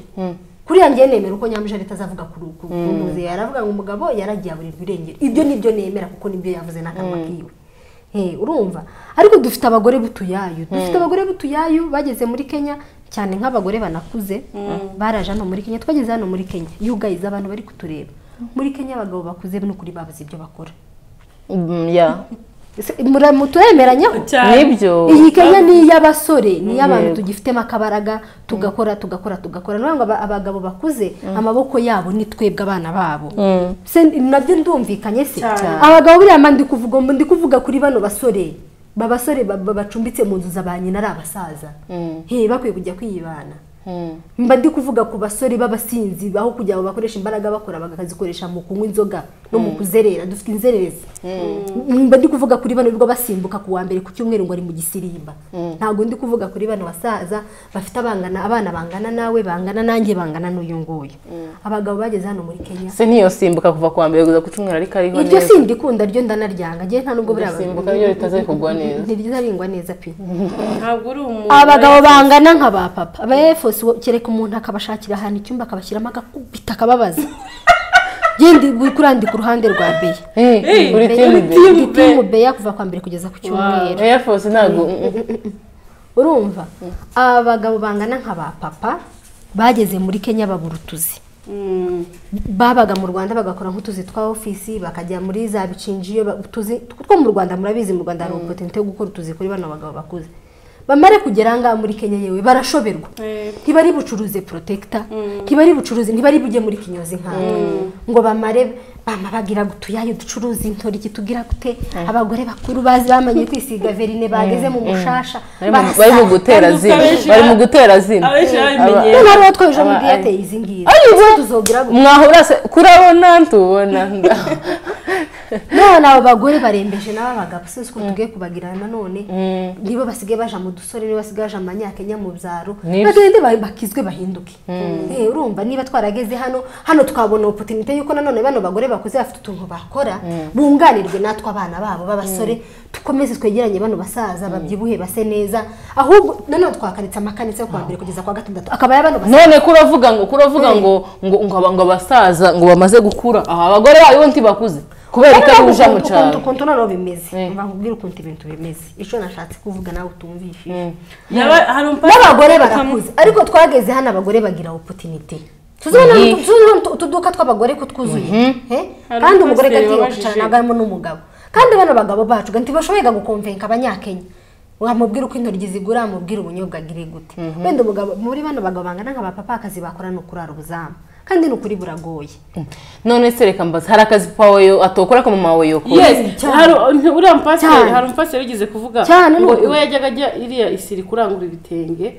kuriya ngewe nemera uko nyamujarete azavuga kuri uku kuntuze yaravuga ngo umugabo yaragiye aburirwa irengero ibyo ni byo nemera kuko nibyo yavuze n'akanwa kiwe Eh, urumva ariko dufite abagore butuyayu dufite abagore butuyayu bageze muri kenya cyane nk'abagore banakuze baraje hano muri kenya twageze hano muri kenya yugayiza abantu bari kutureba muri kenya abagabo bakuze n'ukuri babuze ibyo bakora Mm, yeah. Se- mura- muturemeranyaho cyane nibyo iyi kenya ni iy'abasore ni iy'abantu tugifitemo akabaraga tugakora tugakora tugakora ni ukuvuga ngo aba- abagabo bakuze amaboko yabo ni twebwe abana babo Se- nabyo ndumvikanye se Cyane. abagabo buriya mba ndi kuvuga mba ndi kuvuga kuri bano basore ba basore ba- ba- bacumbitse mu nzu za ba nyina ari abasaza He, bakwiye kujya kwiyibana mba ndi kuvuga ku basore b'abasinzi aho kugira ngo bakoreshe imbaraga bakora bakazikoresha mu kunywa inzoga no mu kuzerera dufite inzererezi mba ndi kuvuga kuri bano rwo basimbuka ku wa mbere ku cyumweru ngo ari mu gisirimba ntabwo ndi kuvuga kuri bano basaza bafite abangana abana bangana nawe bangana nanjye bangana n'uyu nguyu abagabo bageze hano muri kenya se niyo simbuka kuva ku wa mbere kugeza ku cyumweru ariko ariho iryo neza sindi ikunda ryo ndanaryanga ngewe nta nubwo buriya simbuka ryo ritaze kugwa neza ntirizarengwa neza pe ntabwo uri umuntu abagabo bangana nka ba papa aba efose kereka umuntu akabashakira ahantu icyumba akabashyiramo agakubita akababaza yendi uri kurandika uruhande rwa beya Eh, uri timu be Timu Ndi timu beya kuva kwa mbere kugeza ku cyumweru Air Force ntabwo urumva aba bagabo bangana nka ba papa bageze muri kenya babura utuzi Mm. babaga mu rwanda bagakora nk'utuzi twa ofisi bakajya muri za bicinjiyo ba- utuzi two mu rwanda murabizi mu rwanda hari ubupotenite yo gukora utuzi kuri bano bagabo bakuze bamare kugera ahangaha muri kenya yewe barashoberwa Eh. ntibari bucuruze protector ntibari bucuruze ntibari bujye muri kinyozi nkanga ngo bamare bama bagira ngo tuyayo ducuruze intoryi tugira gute abagore bakuru bazi bamenye kwisiga verine bageze mu mushasha Bari mu- bari mu gutera Kandi zina abenshi bari mu ba- gutera zina abenshi babimenye noneho rero twoheje muri Aba- diyateye izi ngizi Aribo? tuzogira gute mwaho urase kurabona ntubona ngaho none abo bagore barembeje n'aba bagabo si uko tugiye kubagira nanone nibo basigaye baja mu dusore nibo basigaye baja mu banyakenya mu byaro Nibyo. bagende ba- bakizwe bahinduke Eh, urumva niba twarageze hano hano twabona opotinite y'uko nanone bano bagore bakuze bafite utuntu bakora bunganirwe natwe abana babo b'abasore dukomeze twegeranye bano basaza babyibuhe base neza ahubwo nanone twakaritse amakanitse yo kuwa mbere kugeza kwa gatandatu akaba ya bano basaza none kuravuga ngo kuravuga ngo ngo ngo aba- ngo abasaza ngo bamaze gukura aha abagore bayo ntibakuze kubera ikaruja mu cyaro ukuntu noneho bimeze Eh. mbabwire ukuntu ibintu bimeze icyo nashatse kuvuga nawe utumvishije Yaba hari umupapa n'abagore ukamu- barakuze ariko twageze hano abagore bagira opotinite tuzabona Mhm. tuzabona utu- utuduka tw'abagore ko twuzuye Eh? Hari kandi umugore umupasiteri gatinyuka wabajije. cyane ntabwo harimo n'umugabo kandi bano bagabo bacu ntibashoboye gukomvenka abanyakenya wamubwira uko intoryi zigura wamubwira ubunyobwa agire gute wenda umugabo muri bano bagabo bangana nka ba papa akazi bakora ni ukurara ubuzamu kandi ni ukuri buragoye none se reka mbaza hari akazi papa wawe atokora ko mama wawe yokora Yes, cyane. hari nti- uriya mupasiteri Cyane. hari umupasiteri wigeze kuvuga Cyane, ngo ni uko. iwe yajyaga ajya iriya isiri kurangura ibitenge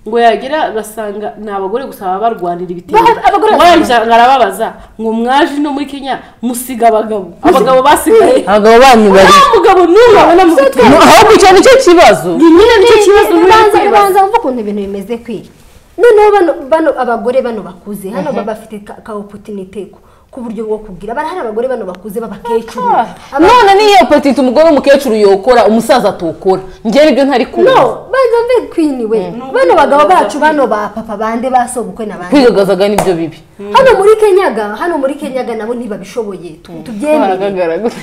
ngo yagera agasanga ni abagore gusa baba barwanira ibitenge Ba- abagore wajya arababaza ngo mwaje no muri kenya musiga abagabo abagabo basigaye abagabo banyu bari nta mugabo n'umwe abona mu bitenge No, ahubwo icyo nicyo kibazo Ni nyine nicyo kibazo Ni- ni- nkwiye ubanza- kwibaza ubanza wumva ukuntu ibintu bimeze kwira noneho bano bano abagore bano bakuze hano baba bafite ka ka opotinite ku- ku buryo bwo kugira bari hari abagore bano bakuze b'abakecuru Aba- none niyo petite umugore w'umukecuru yokora umusaza atokora njye nibyo ntari kumva no banza mbe kwini we bano bagabo bacu bano ba papa bande ba sobukwe na bande kwigagazaga nibyo bibi hano muri kenyaga hano muri kenyaga nabo ntibabishoboye tu- tubyemere Hagaragara gute?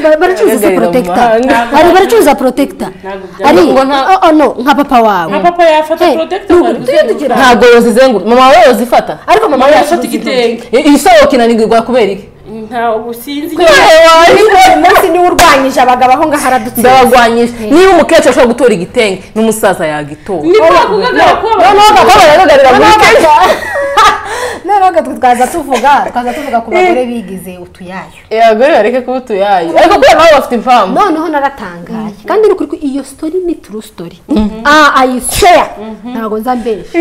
Ba- baracuruza se Hagaragara protector amahanga. hari baracuruza protector Ntabwo byaba- ari Ngo nta- oh, oh, no nka papa wawe nka papa yafata Eh, protector tu- bari tujye tugira ntabwo yozizengura mama wawe yozifata ariko mama mama we yafata acuruza intoryi. igitenge isoko inanirwa kubera iki ntabwo sinzi ariko uyu munsi niwe urwanyije abagabo aho ngaho aradutsinda ndabagwanyije niba umukecuru ashobora gutora igitenge n'umusaza yagitora niba bavugaga ko noneho bakaba baragaragarira muri kenya noneho twe twaza tuvuga twaza tuvuga ku bagore bigize utuyayo Eh, abagore bareke kuba utuyayi ariko kubera nabo bafite impamvu noneho naratangaye kandi ni ukuri ko iyo story ni true story ah ayisheya ntabwo nza mbesha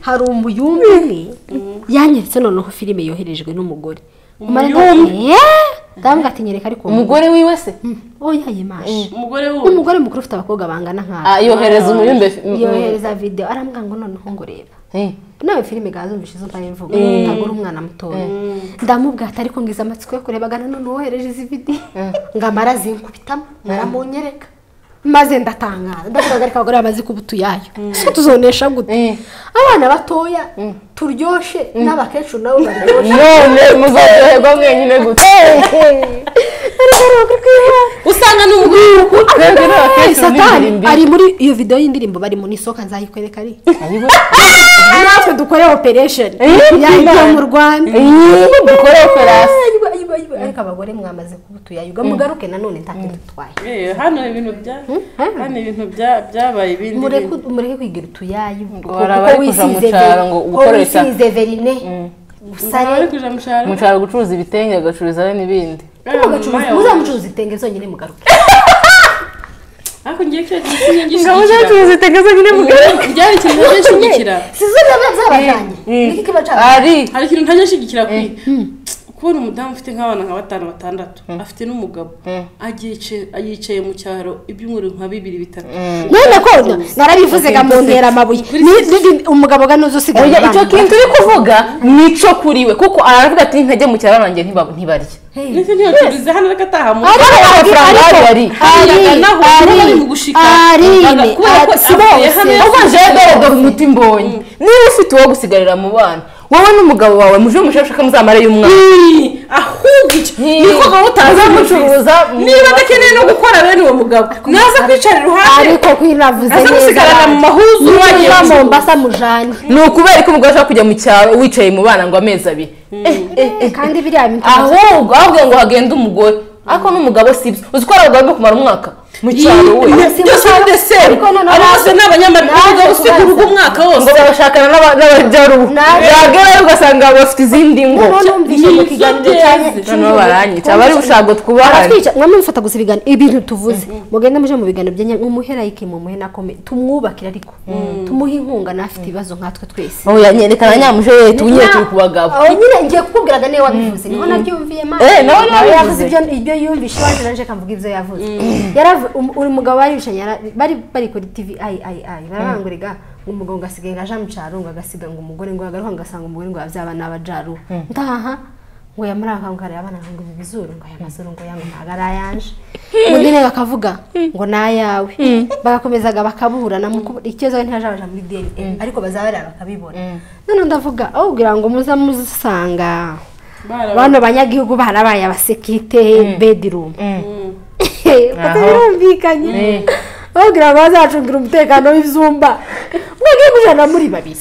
hari umuyumbi umwe yanyeretse noneho filime yoherejwe n'umugore umara ndabona ndabona ati nyereka ariko umugore wiwe se oya yimashe umugore wundi umugore mukuru ufite abakobwa bangana nkawe Ah, yohereza umuyumbe yohereza videwo arambwira ngo noneho ngo reba Eh, nawe filime gazumvise izo mbaye mvuga ntabwo uri umwana mutoya ndamubwira ati ariko ngize amatsiko yo kurebaga nanone wohereje izi video ngo amara zinkubitamo aramunyereka maze ndatangaza ndavuga ariko abagore bamaze kuba utuyayo se tuzonesha Mm. gute abana batoya turyoshe n'abakecuru nabo baryoshe none muzaherwa mwenyine gute usanga ni umugore twebwe Eh, n'abakecuru satani n'imirimbi ari muri iyo video y'indirimbo bari mu nisoka nzayikwereka ari Ariwe. natwe dukore operation Eh, yayo mu rwanda Eh, dukore operasi Ayiwe, ayiwe, ayiwe. ariko abagore mwamaze kuba utuyayuga mugaruke nanone ntacyo dutwaye Eh, hano ibintu bya hano. hano ibintu bya- byabaye ibindi mureke bintu. mureke kwigira utuyayo kuko hari abari kuja mu cyaro ngo gukoresha- wisize verine Ntabwo bari usare kuja mu cyaro umushara gucuruza ibitenge agacururizayo n'ibindi Eh, mama yawe. muzamucuruza itenge zonyine mugaruke ariko ngiye kwiyo gihe sinjye ngabo zacu ngishyigikira zitegaza nyine mugari byari ikintu ntajya nshyigikira sizo biba byabajyanye niki kiba cyabajyanye ari hari ikintu ntajya nshyigikira kwi kubona umudamu ufite nk'abana nka batanu batandatu afite n'umugabo agiyicaye- yicaye mu cyaro ibyumweru nka bibiri bitatu none ko narabivuze ga mu ntera amabuye Ni- ni- ni- umugabo ga nuza usigaye oya icyo abana. kintu uri kuvuga ni icyo kuri we kuko aravuga ati ntajya mu cyaro banjye ntibab- ntibarya ndetse ntiyoturize hano reka ataha mu Ari- Kubera amafaranga ariko- ahari, ari. Ayaganaho, ari- bari mu gushika. ari- Baga- kubera ko ari- si avuye bose. hamwe ubwo jewe dore dore umuti mbonye niba ufite uwo gusigarira mu bana wowe n'umugabo wawe muje mushaka muzamare y'umwana Ii, ahubwo icyo Ii. ni ko gahunda Uzamucuruza mu niba maso. adakeneye no gukora bene uwo mugabo naza kwicara iruhande ariko kwinavuze aza gusigarana mu mahuzu wagiye niba mu- mombasa mujane ni ukubera ko umugore ashaka kujya mu cyaro wicaye mu bana ngo amezi abiri Eh, eh, eh. kandi biriya bintu ahubwo ahubwo ngo hagende umugore ariko n'umugabo si byo uzi ko hari abagabo bari kumara umwaka mu cyaro we Ii, si byose gusa- bideseru ariko noneho abo bose naje- ni abanyamadini naje usiga urugo kubaza. umwaka ngo wose barashakana n'aba- n'abajyarubu Naje- yagerayo ugasanga bafite izindi ngo noneho numvise Ni mu izo kiganiro byeze. cyane- noneho baranyica abari bushago twubahane aratwica mwamwe mufata gusa ibiganiro ibintu tuvuze mugende muje mu biganiro byenye mumuherayike mumuhe nakome tumwubakire ariko tumuhe inkunga n'afite ibibazo nkatwe twese oya nyerekana nyamuje we tuwunyere turi ku bagabo aho nyine ngiye kukubwiraga niwe wabivuze niho nabyumviye mama Eh, nawe niwe wabivuze. yavuze ibyo ibyo yumvishe iwacu naje akamvuga ibyo yavuze yaravuze uri mugabo bari bishanye yara- bari bari kuri tv ayi ayi ayi barabanguriga ngo umugabo ngo asigaye ngaje mu cyaro ngo agasiga ngo umugore ngo agaruka ngo asanga umugore ngo yabyaba n'abajaru ntaha ngo yamuranga ngo areba abana ngo ibi bizuru ngo aya mazuru ngo yangu ntago ari ayanje undi nawe bakavuga ngo ni ayawe bagakomezaga bakaburana mu kubu- ikibazo ntihajabaja muri dna ariko bazaba bareba bakabibona none ndavuga ahubwira ngo muza muzisanga Bara- bano banyagihugu barabaye abasekirite bedirumu Aho. birumvikanye Eh. babwira ngo bazacungira umutekano w'ibyumba mwagiye kujana muri babiri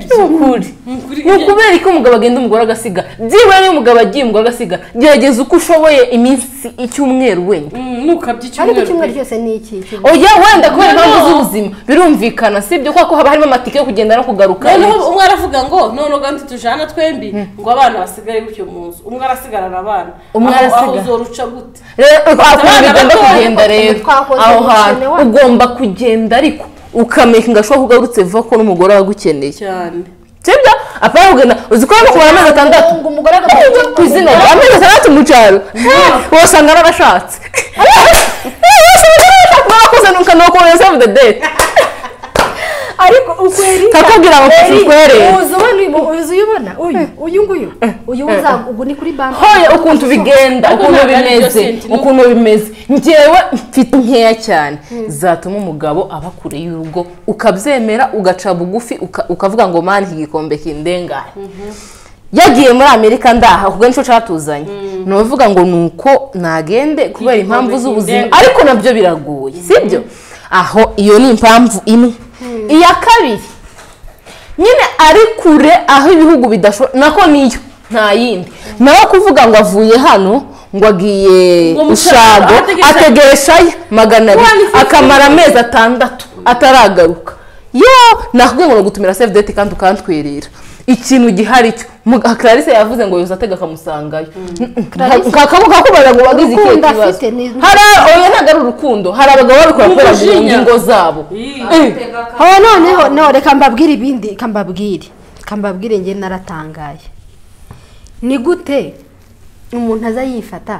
ni ukuri ni ukubera ko umugabo agenda umugore agasiga byibura niba umugabo agiye umugore agasiga gerageza uko ushoboye iminsi icyumweru wenda nukabye ariko icyumweru icyumweru cyose ni iki oya wenda kubera No. impamvu z'ubuzima birumvikana si ibyo kuko haba harimo amatike yo kugenda no kugaruka noneho umwe aravuga ngo noneho kandi tujana twembi ngo abana basigare gutyo mu nzu umwe arasigarana abana Umwe Aho- aho arasigara. uzoruca gute rero aho Abana bigomba batoya, kugenda rero twakoze aho hantu umushinga wacu. ugomba kugenda ariko ukamenya ngashoboka ko ugarutse vuba ko n'umugore wagukeneye cyane sibyo apana kugenda uzi ko no kubara amezi atandatu ngo umugore Iyo ku izina rya amezi atandatu mu cyaro wasanga narashatse wakoze ukanakohereza the date ariko ukweri kakubwira ngo kuva ukwere uzi ubona uyu mu- uzi uyu ubona uyu uyu nguyu uyu uza ubu ni kuri banki hoya ukuntu bigenda Ariko ukuntu ntabwo ari bimeze innocent, ni uko- ukuntu bimeze njyewe mfite nkeya cyane zatuma umugabo aba kure y'urugo ukabyemera ugaca bugufi uka- ukavuga ngo mani iki gikombe kindengane yagiye muri amerika ndaha ubwo nicyo catuzanye ni uvuga ngo ni uko nagende kubera impamvu z'ubuzima kindengane. ariko nabyo biragoye sibyo aho iyo ni impamvu imwe iya kabiri nyine ari kure aho ibihugu bidashobora nako niyo nta yindi nawe kuvuga ngo avuye hano ngo agiye Ngo mu ushago cyaro, ategereje- ategereshayo magana One abiri fifty. akamara amezi atandatu ataragaruka yo nakubwiye ngo ni ugutumira save date kandi ukantwirira ikintu gihari cyo Muga- clarisse yavuze ngo yuza atega akamusangayo kakabuka kubaza ngo wagize ikihe Urukundo kibazo afite ni- hari oya ntabwo ari urukundo hari abagabo babikora kubera mu Umujinya. ngo zabo Ii. Eh. aho noneho no reka mbabwire ibindi reka mbabwire reka mbabwire njye naratangaye ni gute umuntu aza yifata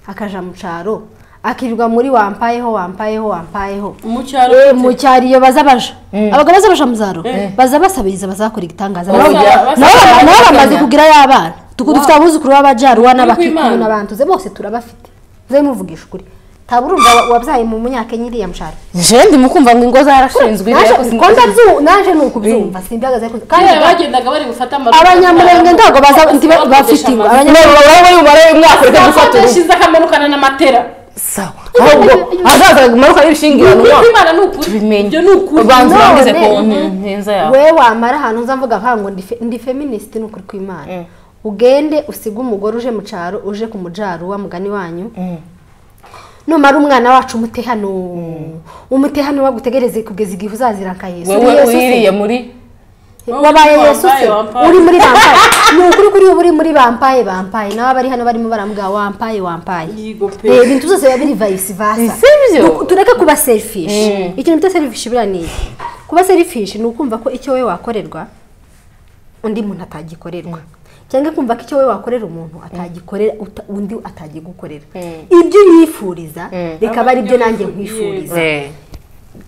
akaja mu cyaro akirirwa muri wampayeho wampayeho wampayeho mu cyaro gute? Eh, mu cyaro iyo baza baja abagabo baza baja mu cyaro baza basabiriza bazakora igitangaza Baza- Nabo- baza- nabo nabo bamaze baza- kugirayo abana Tuku- dufite abuzukuru b'abajaruwa W'Imana. n'abakikubu n'abantu ze bose turabafite muze muvugisha ukuri ntabwo urumva wa- wabyaye mu munyakenya iriya mushara jendi mukumva ngo ingo zarashinzwe ibi yakoze ingo konda byu naje ni ukubyumva simbihagaze ariko kandi kera bagendaga bari bufate amaruta abanyamurenge ntabwo baza ndi- bafite ingo none abanyamurenge babaye bari bumare umwaka ureke gufata uruhu bakodeshiza akamanukana na matera sawa ahubwo hazaza kumanuka y'ibishingirano Ni mwaka imana ni ukuri tubimenye ibyo ni ukuri ubanza None. urangize ku ntenza yawe we wamara ahantu uzamvuga nkaho ngo ndi fe- ndi feministe ni ukuri kw'imana ugende usige umugore uje mu cyaro uje ku mujaruwa mugani wanyu numara umwana wacu umute hano umute hano bagutegereze kugeza igihe uzazira nka yesu wowe Yesu se- wiririye muri Wowe wabaye uri muri yesu se Wampaye, uri muri bampaye ni ukuri kuri ubu uri muri bampaye bampaye nawe abari hano barimo baramubwira wampaye wampaye Yigo pe. Eh, ibintu byose biba biri vayisi vasa Sibyo. Nuk- tureke kuba serifishi ikintu bita serifishi buriya ni iki kuba serifishi ni ukumva ko icyo wowe wakorerwa undi muntu atagikorerwa cyangwa kumva ko icyo wowe wakorera umuntu atagikorera uta- undi atagigukorera ibyo yifuriza bikaba ari byo nanjye nkwifuriza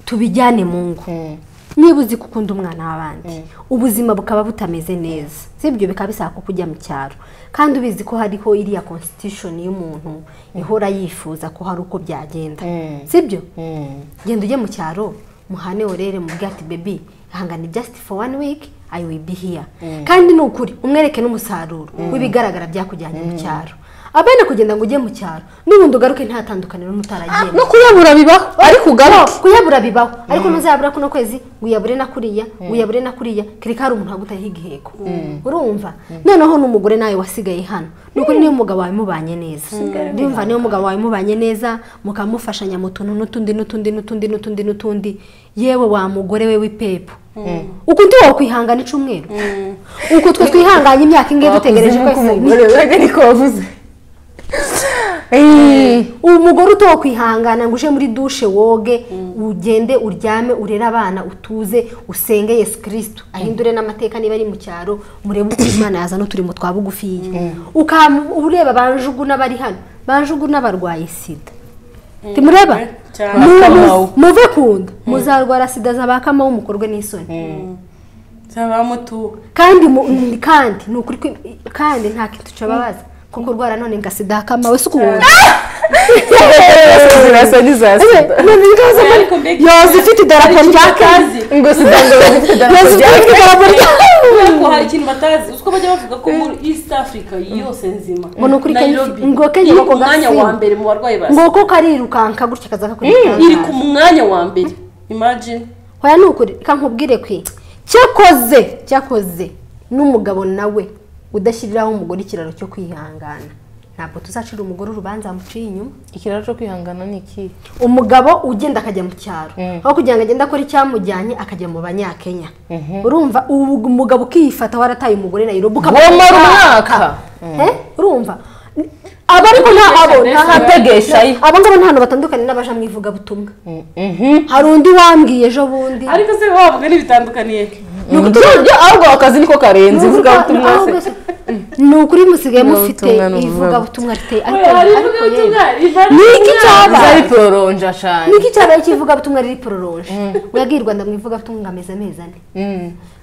tubijyane mu ngo niba uzi gukunda umwana w'abandi ubuzima bukaba butameze neza sibyo bikaba bisaba ko kujya mu cyaro kandi ubizi ko hariho iriya constitution y'umuntu ihora yifuza ko hari uko byagenda sibyo genda ujye mu cyaro muhane worere mu ati bebi hangana just for one week I will be here kandi ni ukuri umwereke n'umusaruro w'ibigaragara byakujyanye mu cyaro abana kugenda ngo ujye mu cyaro n'ubundi ugaruke nta tandukaniro n'utaragiye no kuyabura bibaho ariko ugaruke kuyabura bibaho ariko ntuzayabura kuno kwezi ngo uyabure na kuriya ngo uyabure na kuriya kereka hari umuntu wagutayeho igiheko urumva noneho n'umugore nawe wasigaye hano ni ukuri niyo umugabo wawe mubanye neza ndumva niyo umugabo wawe mubanye neza mukamufashanya mu tuntu n'utundi n'utundi n'utundi n'utundi n'utundi yewe wa mugore we w'ipepo uku ndi wowe kwihangana icumweru uku twe twihanganye imyaka ingahe dutegereje ko umugore we ariko wavuze Eh, uwo mugore utowe kwihangana ngo uje muri dushe woge ugende uryame urere abana utuze usenge yesu kirisitu ahindure n'amateka niba ari mu cyaro murebe uko imana yazana uturimo twa bugufiya ukaba ureba banjugu n'abari hano banjugu n'abarwaye sida timureba cyane. Mu- Ba Kamau. muve kunda muzarwara sida za ba kamawu mukorwe n'isoni Cyaba mutu. kandi mu- ni- kandi ni ukuri ko- kandi nta kintu kibabaza kuko urwara none nga sida ya kamawu si ukubona zirasa n'iza sida none ngazo muri Ariko mbega yoza ifite idarapo rya kazi ngo sida ngo bafite yoza idarapo ifite idarapo rya- rya Kubera ko hari ikintu batazi uko bajya bavuga ko muri East Africa yose nzima Ngo ni ukuri Kenya ifite- Nairobi ngo Kenya iri bako ku mwanya gasimba. wa mbere mu barwayi ba nguko karirukanka gutya kaza kakurikanka iri ku mwanya wa mbere imagine hoya ni ukuri reka nkubwire kwe cyakoze cyakoze n'umugabo nawe udashyiriraho umugore ikiraro cyo kwihangana ntabwo tuzacira umugore urubanza muciye inyuma ikiraro cyo kwihangana ni iki umugabo ugenda akajya mu cyaro aho kugira ngo agende akore icyamujyanye akajya mu banyakenya urumva ubu umugabo ukifata warataye umugore nayirobu Wamara umwaka. urumva abo ariko nta abo nta hantu- Ategeshayo. abo ngabo nta hantu batandukanye n'abaja mu ivugabutumwa hari undi wambwiye ejo bundi ariko se bavuga n'ibitandukaniye buryo ahubwo akazi niko karenze Ni ivuga ukuvuga- ubutumwa aho se bwose- ni ukuri musigaye mufite Ivugabutumwa ni ivugabutumwa riteye ariko hari ariko ivugabutumwa yewe. rivana ni iki cyabaye zari pororonja cyane niki cyabaye cy'ivugabutumwa riri pororoje wabwiye u rwanda mu ivugabutumwa ngo ameze amezi ane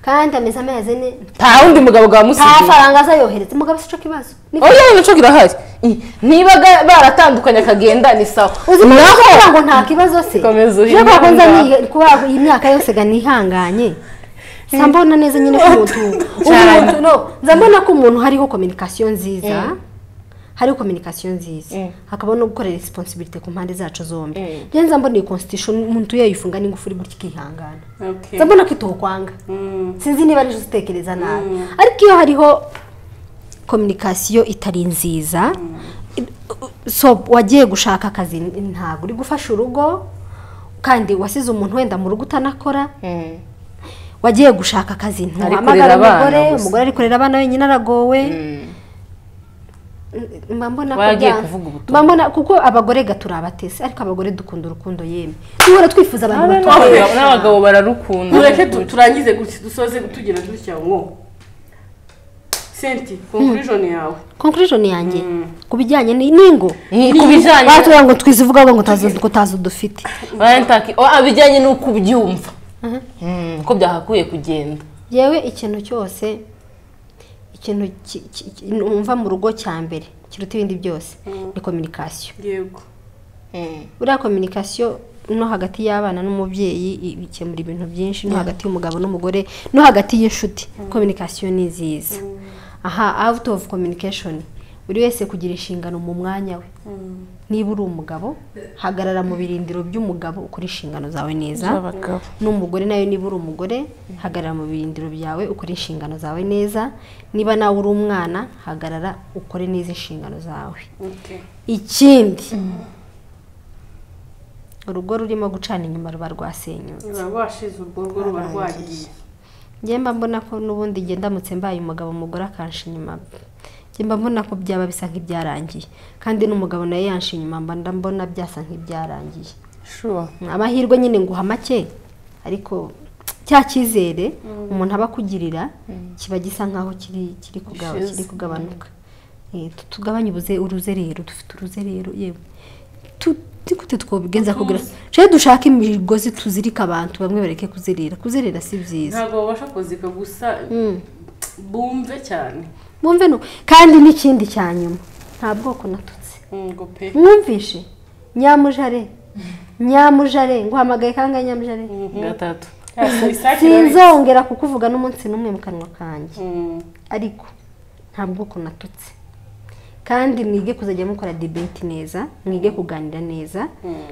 kandi ameze amezi ane nta wundi mugabo nta bwamusigiye faranga azayohereza umugabo si cyo kibazo Ni- oya nacyo kirahari Eh, niba ga- baratandukanye akagenda ni sawa uzi ko naho kugira ngo nta kibazo se Komeza uhinge kubera ko nza ngaho. niyi- kubera ko iyi myaka yose ga nihanganye nza mbona neza nyine ko umuntu Cyane. umuntu no nza mbona ko umuntu hariho kominikasiyo nziza hariho kominikasiyo nziza hakaba no gukorera responsibility ku mpande zacu zombi njyewe nza mbona iyi constitution umuntu yayifunga n'ingufuri gutya ikihangana Okay. nza mbona ko itokwanga Mm. sinzi niba arizo uzitekereza nabi ariko iyo hariho kominikasiyo itari nziza i- so wagiye gushaka akazi n- ntabwo uri gufasha urugo kandi wasize umuntu wenda mu rugo utanakora wagiye gushaka akazi Ari ntuhamagara kurera abana umugore gusa. umugore ari kurera abana wenyine aragowe N- mba mbona ko Wagiye byanga. kuvuga ubutumwa. mba mbona kuko abagore ga turi abatesi ariko abagore dukunda urukundo yemwe duhora twifuza abantu batubaho Abagabo- n'abagabo bararukunda tureke tu- turangize gutya dusoze tugira dutya ngo senti conclusion yawe conclusion yanjye ku bijyanye ni- n'ingo Ni- ku bijyanye batubwira ngo twize uvuga ngo utazi ngo utazi udufite Barantaki- oh, abijyanye n'uko ubyumva Mm, ko byahakwiye kugenda yewe ikintu cyose ikintu ki- ki- ki- numva mu rugo cya mbere kiruta ibindi byose ni kominikasiyo yego buriya kominikasiyo no hagati y'abana n'umubyeyi i- bikemura ibintu byinshi no hagati y'umugabo n'umugore no hagati y'inshuti kominikasiyo ni nziza aha out of communication buri wese kugira inshingano mu mwanya we niba uri umugabo hagarara mu birindiro by'umugabo ukora inshingano zawe neza n'umugore nawe niba uri umugore hagarara mu birindiro byawe ukore inshingano zawe neza niba nawe uri umwana hagarara ukore neza inshingano zawe okay ikindi urugo rurimo gucana inyuma ruba rwasenyutse rwashize urwo rwo ruba rwagiye njye mba mbona ko n'ubundi igihe ndamutse mbaye umugabo umugore akansha inyuma njye mba mbona ko byaba bisa nk'ibyarangiye kandi n'umugabo nawe yansha inyuma mba ndambona byasa nk'ibyarangiye shuwa amahirwe nyine nguha make ariko cya cyizere umuntu aba akugirira kiba gisa nkaho kiri kiri kuga- Gishize. kiri kugabanuka Eh, tu- tugabanye ubuze uruzerero dufite uruzerero yewe Tu- tu- gute twobigenza kugira cyo dushake imigozi tuzirika abantu bamwe bareke kuzerera kuzerera si byiza ntabwo babasha kuzika gusa bumve cyane mwumve no kandi n'ikindi cya nyuma nta bwoko natutse ngo pe mwumvishe nyamujare nyamujare nguhamagaye kangahe nyamujare gatatu sinzongera kukuvuga n'umunsi n'umwe mu kanwa kanjye ariko ntabwo uko natutse kandi mwige kuzajya mukora debate neza mwige kuganira neza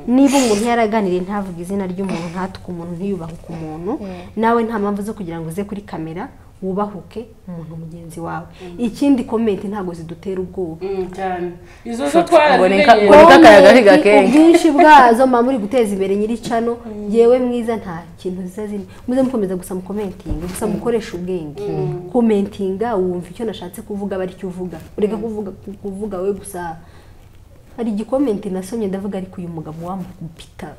niba umuntu yaraganiriye ntavuge izina ry'umuntu ntatuke umuntu ntiyubahuke umuntu nawe nta mpamvu zo kugira ngo uze kuri kamera wubahuke umuntu mugenzi wawe ikindi komenti ntabwo zidutera ubwoba Mm, cyane izo zo Shot, ngo ni ka- twarazimenyereye ngo- Boneka akayaga Comment, kagakenge. ubwinshi bwazo mba muri guteza imbere nyiricano yewe mwiza nta kintu ziza zirimo muze mukomeza gusa mukomentinga gusa mukoresha ubwenge komentinga wumva icyo nashatse kuvuga aba aricyo uvuga ureka kuvuga kuvuga we gusa hari igikomenti nasomye ndavuga ariko uyu mugabo wamupita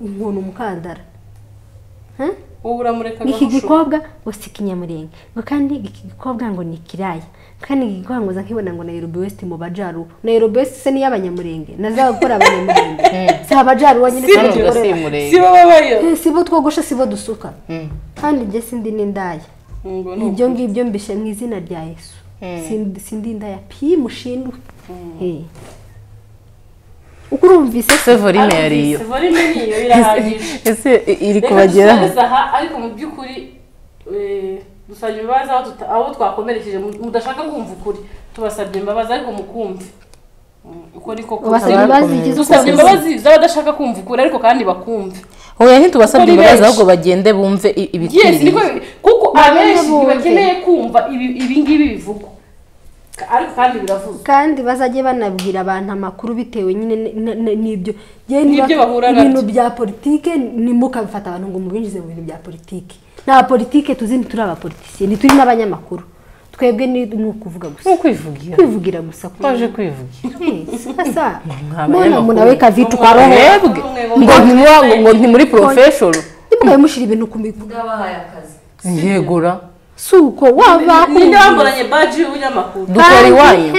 inkono umukandara Huh? wowe uramureka ni iki agahusho. gikobwa ngo si ikinyamurenge ngo kandi iki gikobwa ngo ni ikiraya kandi iki gikobwa ngo za nkibona ngo Nairobi West mu bajaru Nairobi West se niyo abanyamurenge naza gukora abanyamurenge si abajaru wanyine si kandi urwo si dukorera. si murenge bo babayo Eh, si bo twogosha si bo dusuka kandi njye sindi n'indaya ngo ni ibyo ngibyo mbishe mu izina rya yesu Sindi- sindi indaya pi mushindwe Eh. uko urumvise se sevorine yariyo Volime ni iyo irahagije ese i- iri Reka kubageraho dusoreze aha ariko mu by'ukuri eh, dusabye imbabazi aho tuta- aho twakomerekeje mu- mudashaka kumva ukuri tubasabye imbabazi ariko mukumve Mm, uko niko kuri. ubasabye Abari imbabazi kumenya. igize uko dusabye ubizi. imbabazi z'abadashaka kumva ukuri ariko kandi bakumve oya ntitubasabye Kuko ni imbabazi benshi. ahubwo bagende bumve i- yes niko ibikwiriye bi- kuko abenshi bumve. ntibakeneye kumva ibi- ibi ngibi bivugwa Ka- ariko kandi biravuzwa kandi bazajye banabwira abantu amakuru bitewe nyine n- n- n- n'ibyo Yewe niba N'ibyo bahura nabyo. ibintu bya politike nimukabifata abantu ngo mubinjize mu bintu bya politike nta politike tuzi ntituri abapolitisiye ntituri n'abanyamakuru twebwe ni ni ukuvuga nko gusa kwivugira kwivugira gusa twaje kwivugira asa Mwabanyamakuru. mbona umuntu nawe kavi tukarohe mwebwe ngo ntimwa- ngo- ngo nti muri porofeshoro ntimugabe mushyira ibintu ku mivuga bwabahaye akazi yegura si uko waba ninde wamburanye baji y'ubunyamakuru dukora iwanyu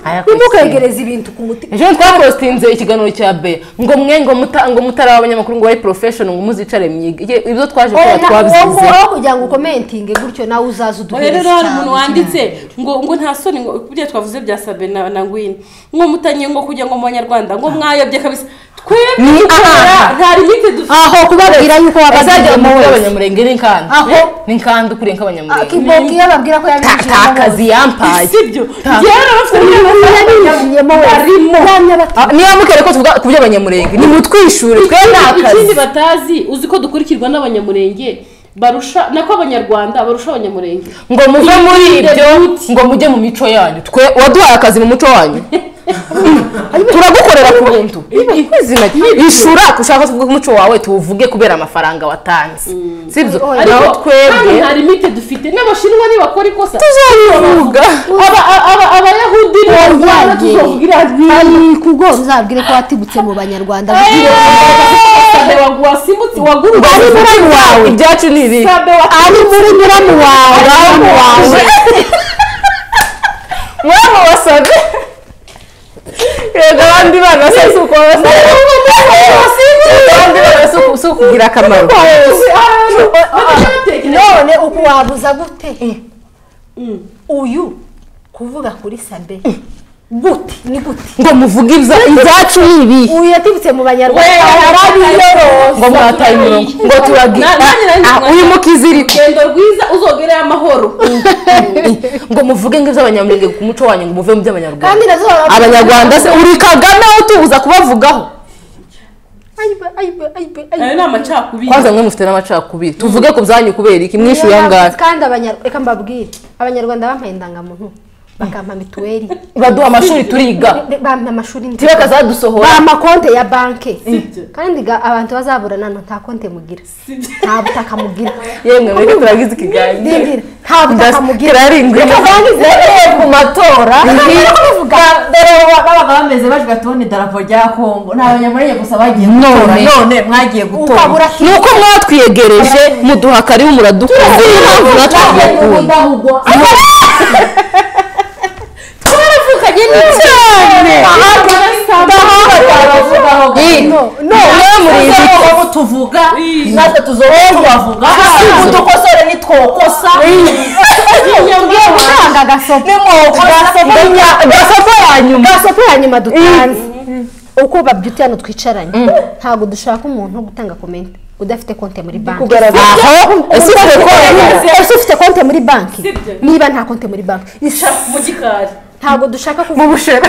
Aya ku ntimukegereze ibintu ku mutima ejo twapostinze ikiganiro cya be ngo mwe ngo muta ngo mutari abanyamakuru ngo bari porofeshoni ngo muzicare mwige Ye- ibyo twaje oya kuba twabisize wowe kugira ngo ukomentinge gutyo nawe oya uzaze uduhereze rero hari umuntu cyane. wanditse ngo ngo nta soni ngo ibyo twavuze bya sabe na na ngwino ngo mutanyiye ngo kugira ngo mu banyarwanda ngo mwayobye kabisa twebwe Ni dukora aha. nta limite dufite aho kubabwira yuko bazajya wabazajyamo mu wese abanyamurenge ni nkanda Aho. ni nkanda ukuriye nk'abanyamurenge kibongi iyo babwira ko yabinjiyemo takazi yambaye sibyo Ta- njyewe rero bafite wese yabinjiyemo wese yamye abatu- Ah, niba mukere ko tuvuga ku by'abanyamurenge nimutwishure twe ikindi ni akazi batazi uzi ko dukurikirwa n'abanyamurenge barusha nako abanyarwanda barusha abanyamurenge ngo muve muri ibyo ngo mujye mu mico yanyu twe waduhaye akazi mu muco wanyu turagukorera ku buntu izina ishura ushaka tuvuge umuco wawe tuwuvuge kubera amafaranga watanze sibyo Oya. naho ariko kandi twebwe nta limite dufite n'abashinwa nibakora ikosa tuzabivuga Aba- aba- abayahudi n'abanyarwanda tuzovugira Hari kugora uzabwire ko watibutse mu banyarwanda sabe wasimbutse waguruka ari muri wawe ibyacu ni ibi sabe wa ari muri nyiramu wawe Muramu wawe muramu wasabe yego abandi bana se si uko basa abandi bana si uku- si ukugira akamaro none uku wabuza gute uyu kuvuga kuri sabe gute ni gute ngo muvuge ibya- ibyacu ni ibi uyu yatibutse mu banyarwanda ngo mwataye umurongo ngo turagira Na- nanjye nari Ah, uyu mukizirike urugendo rwiza uzogereye amahoro ngo muvuge ngo iby'abanyamurenge ku muco wanyu ngo muve mu by'abanyarwanda kandi nazo baba- abanyarwanda se uri kagame aho tubuza kubavugaho Ayibe, ayibe, ayibe, ayibe. ayo ni amacakubiri kwanza mwe mufite n'amacakubiri tuvuge ku byanyu kubera iki mwishyuye angahe kandi abanyarwanda reka mbabwire abanyarwanda bampaye indangamuntu bakampa mituweli baduha amashuri turiga bampa amashuri ntibakazadusohora bampa konte ya banke Sibyo. kandi ga- abantu bazaburana no nta konte mugira nta butaka mugira yemwe mureke turagize ikiganiro Ndindira, nta butaka mugira kirarinzwe zereye ku matora dore baba- babaga bameze bavuga ati ni idarapo rya kongo ni abanyamurenge gusa bagiye gutora None. none mwagiye gutora Ukabura ni uko mwatwiyegereje muduha karibu muradukunda niyo mpamvu natwe Twagiye mu budahugwa twaravukanye cyane mwe muri izi abo tuvuga natwe tuzohora tubavuga si udukosore nitwokosa gutanga agasopo gasopo ya nyuma agasopo ya nyuma dutanze uko babyuti hano twicaranye ntabwo dushaka umuntu wo gutanga komenti udafite konte muri banki aho ese ufite konti ese ufite konte muri banki Sibyo. niba nta konte muri banki mu gikari ntabwo dushaka kuvuga ubushera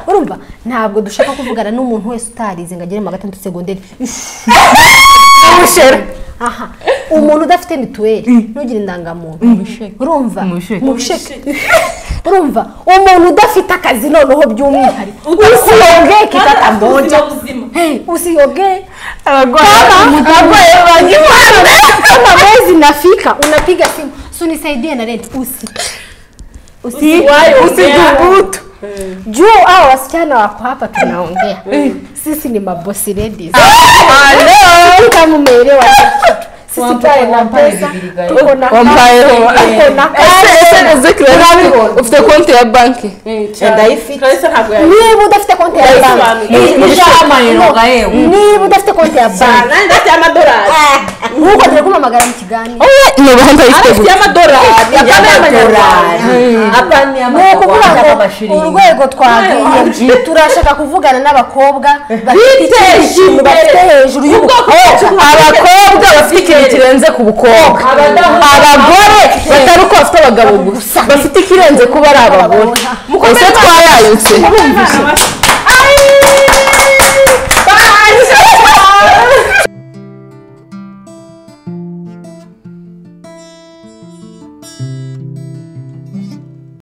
urumva ntabwo dushaka kuvugana n'umuntu wese utarize ngo agere mu wa gatandatu segonderi Ish. ubushera aha umuntu udafite mituweli ntugire indangamuntu urumva Mubisheke. mubisheke urumva umuntu udafite akazi noneho by'umwihariko usiyogeke tata mboja buzima usiyogeke abarwayi bagimana kama mwezi nafika unapiga simu sunisaidie na rent usi usi usithubutu juu hao wasichana wako hapa tunaongea sisi ni mabosi ladies Sijui kama umeelewa sisi tuko na pesa tuko na wampaye kazi, tuko na kazi. ufite konti ya banki ndayifite. karisa ntabwo yari niba udafite konti ya banki ishamayinoga yewe niba udafite konti ya banki nanjye afite amadorari nkuko turi kumamagara mu kiganiro nubaho ndayifite afite gusa amadorari ni ukuvuga ngo urwego urwego twagiye turashaka kuvugana n'abakobwa bafite icyishimo bafite hejuru y'ubukobwa abakobwa bafite ikintu kirenze ku bukobwa abagore batari uko bafite abagabo gusa bafite ikirenze kuba ari abagore ese twayayutse Abana bafite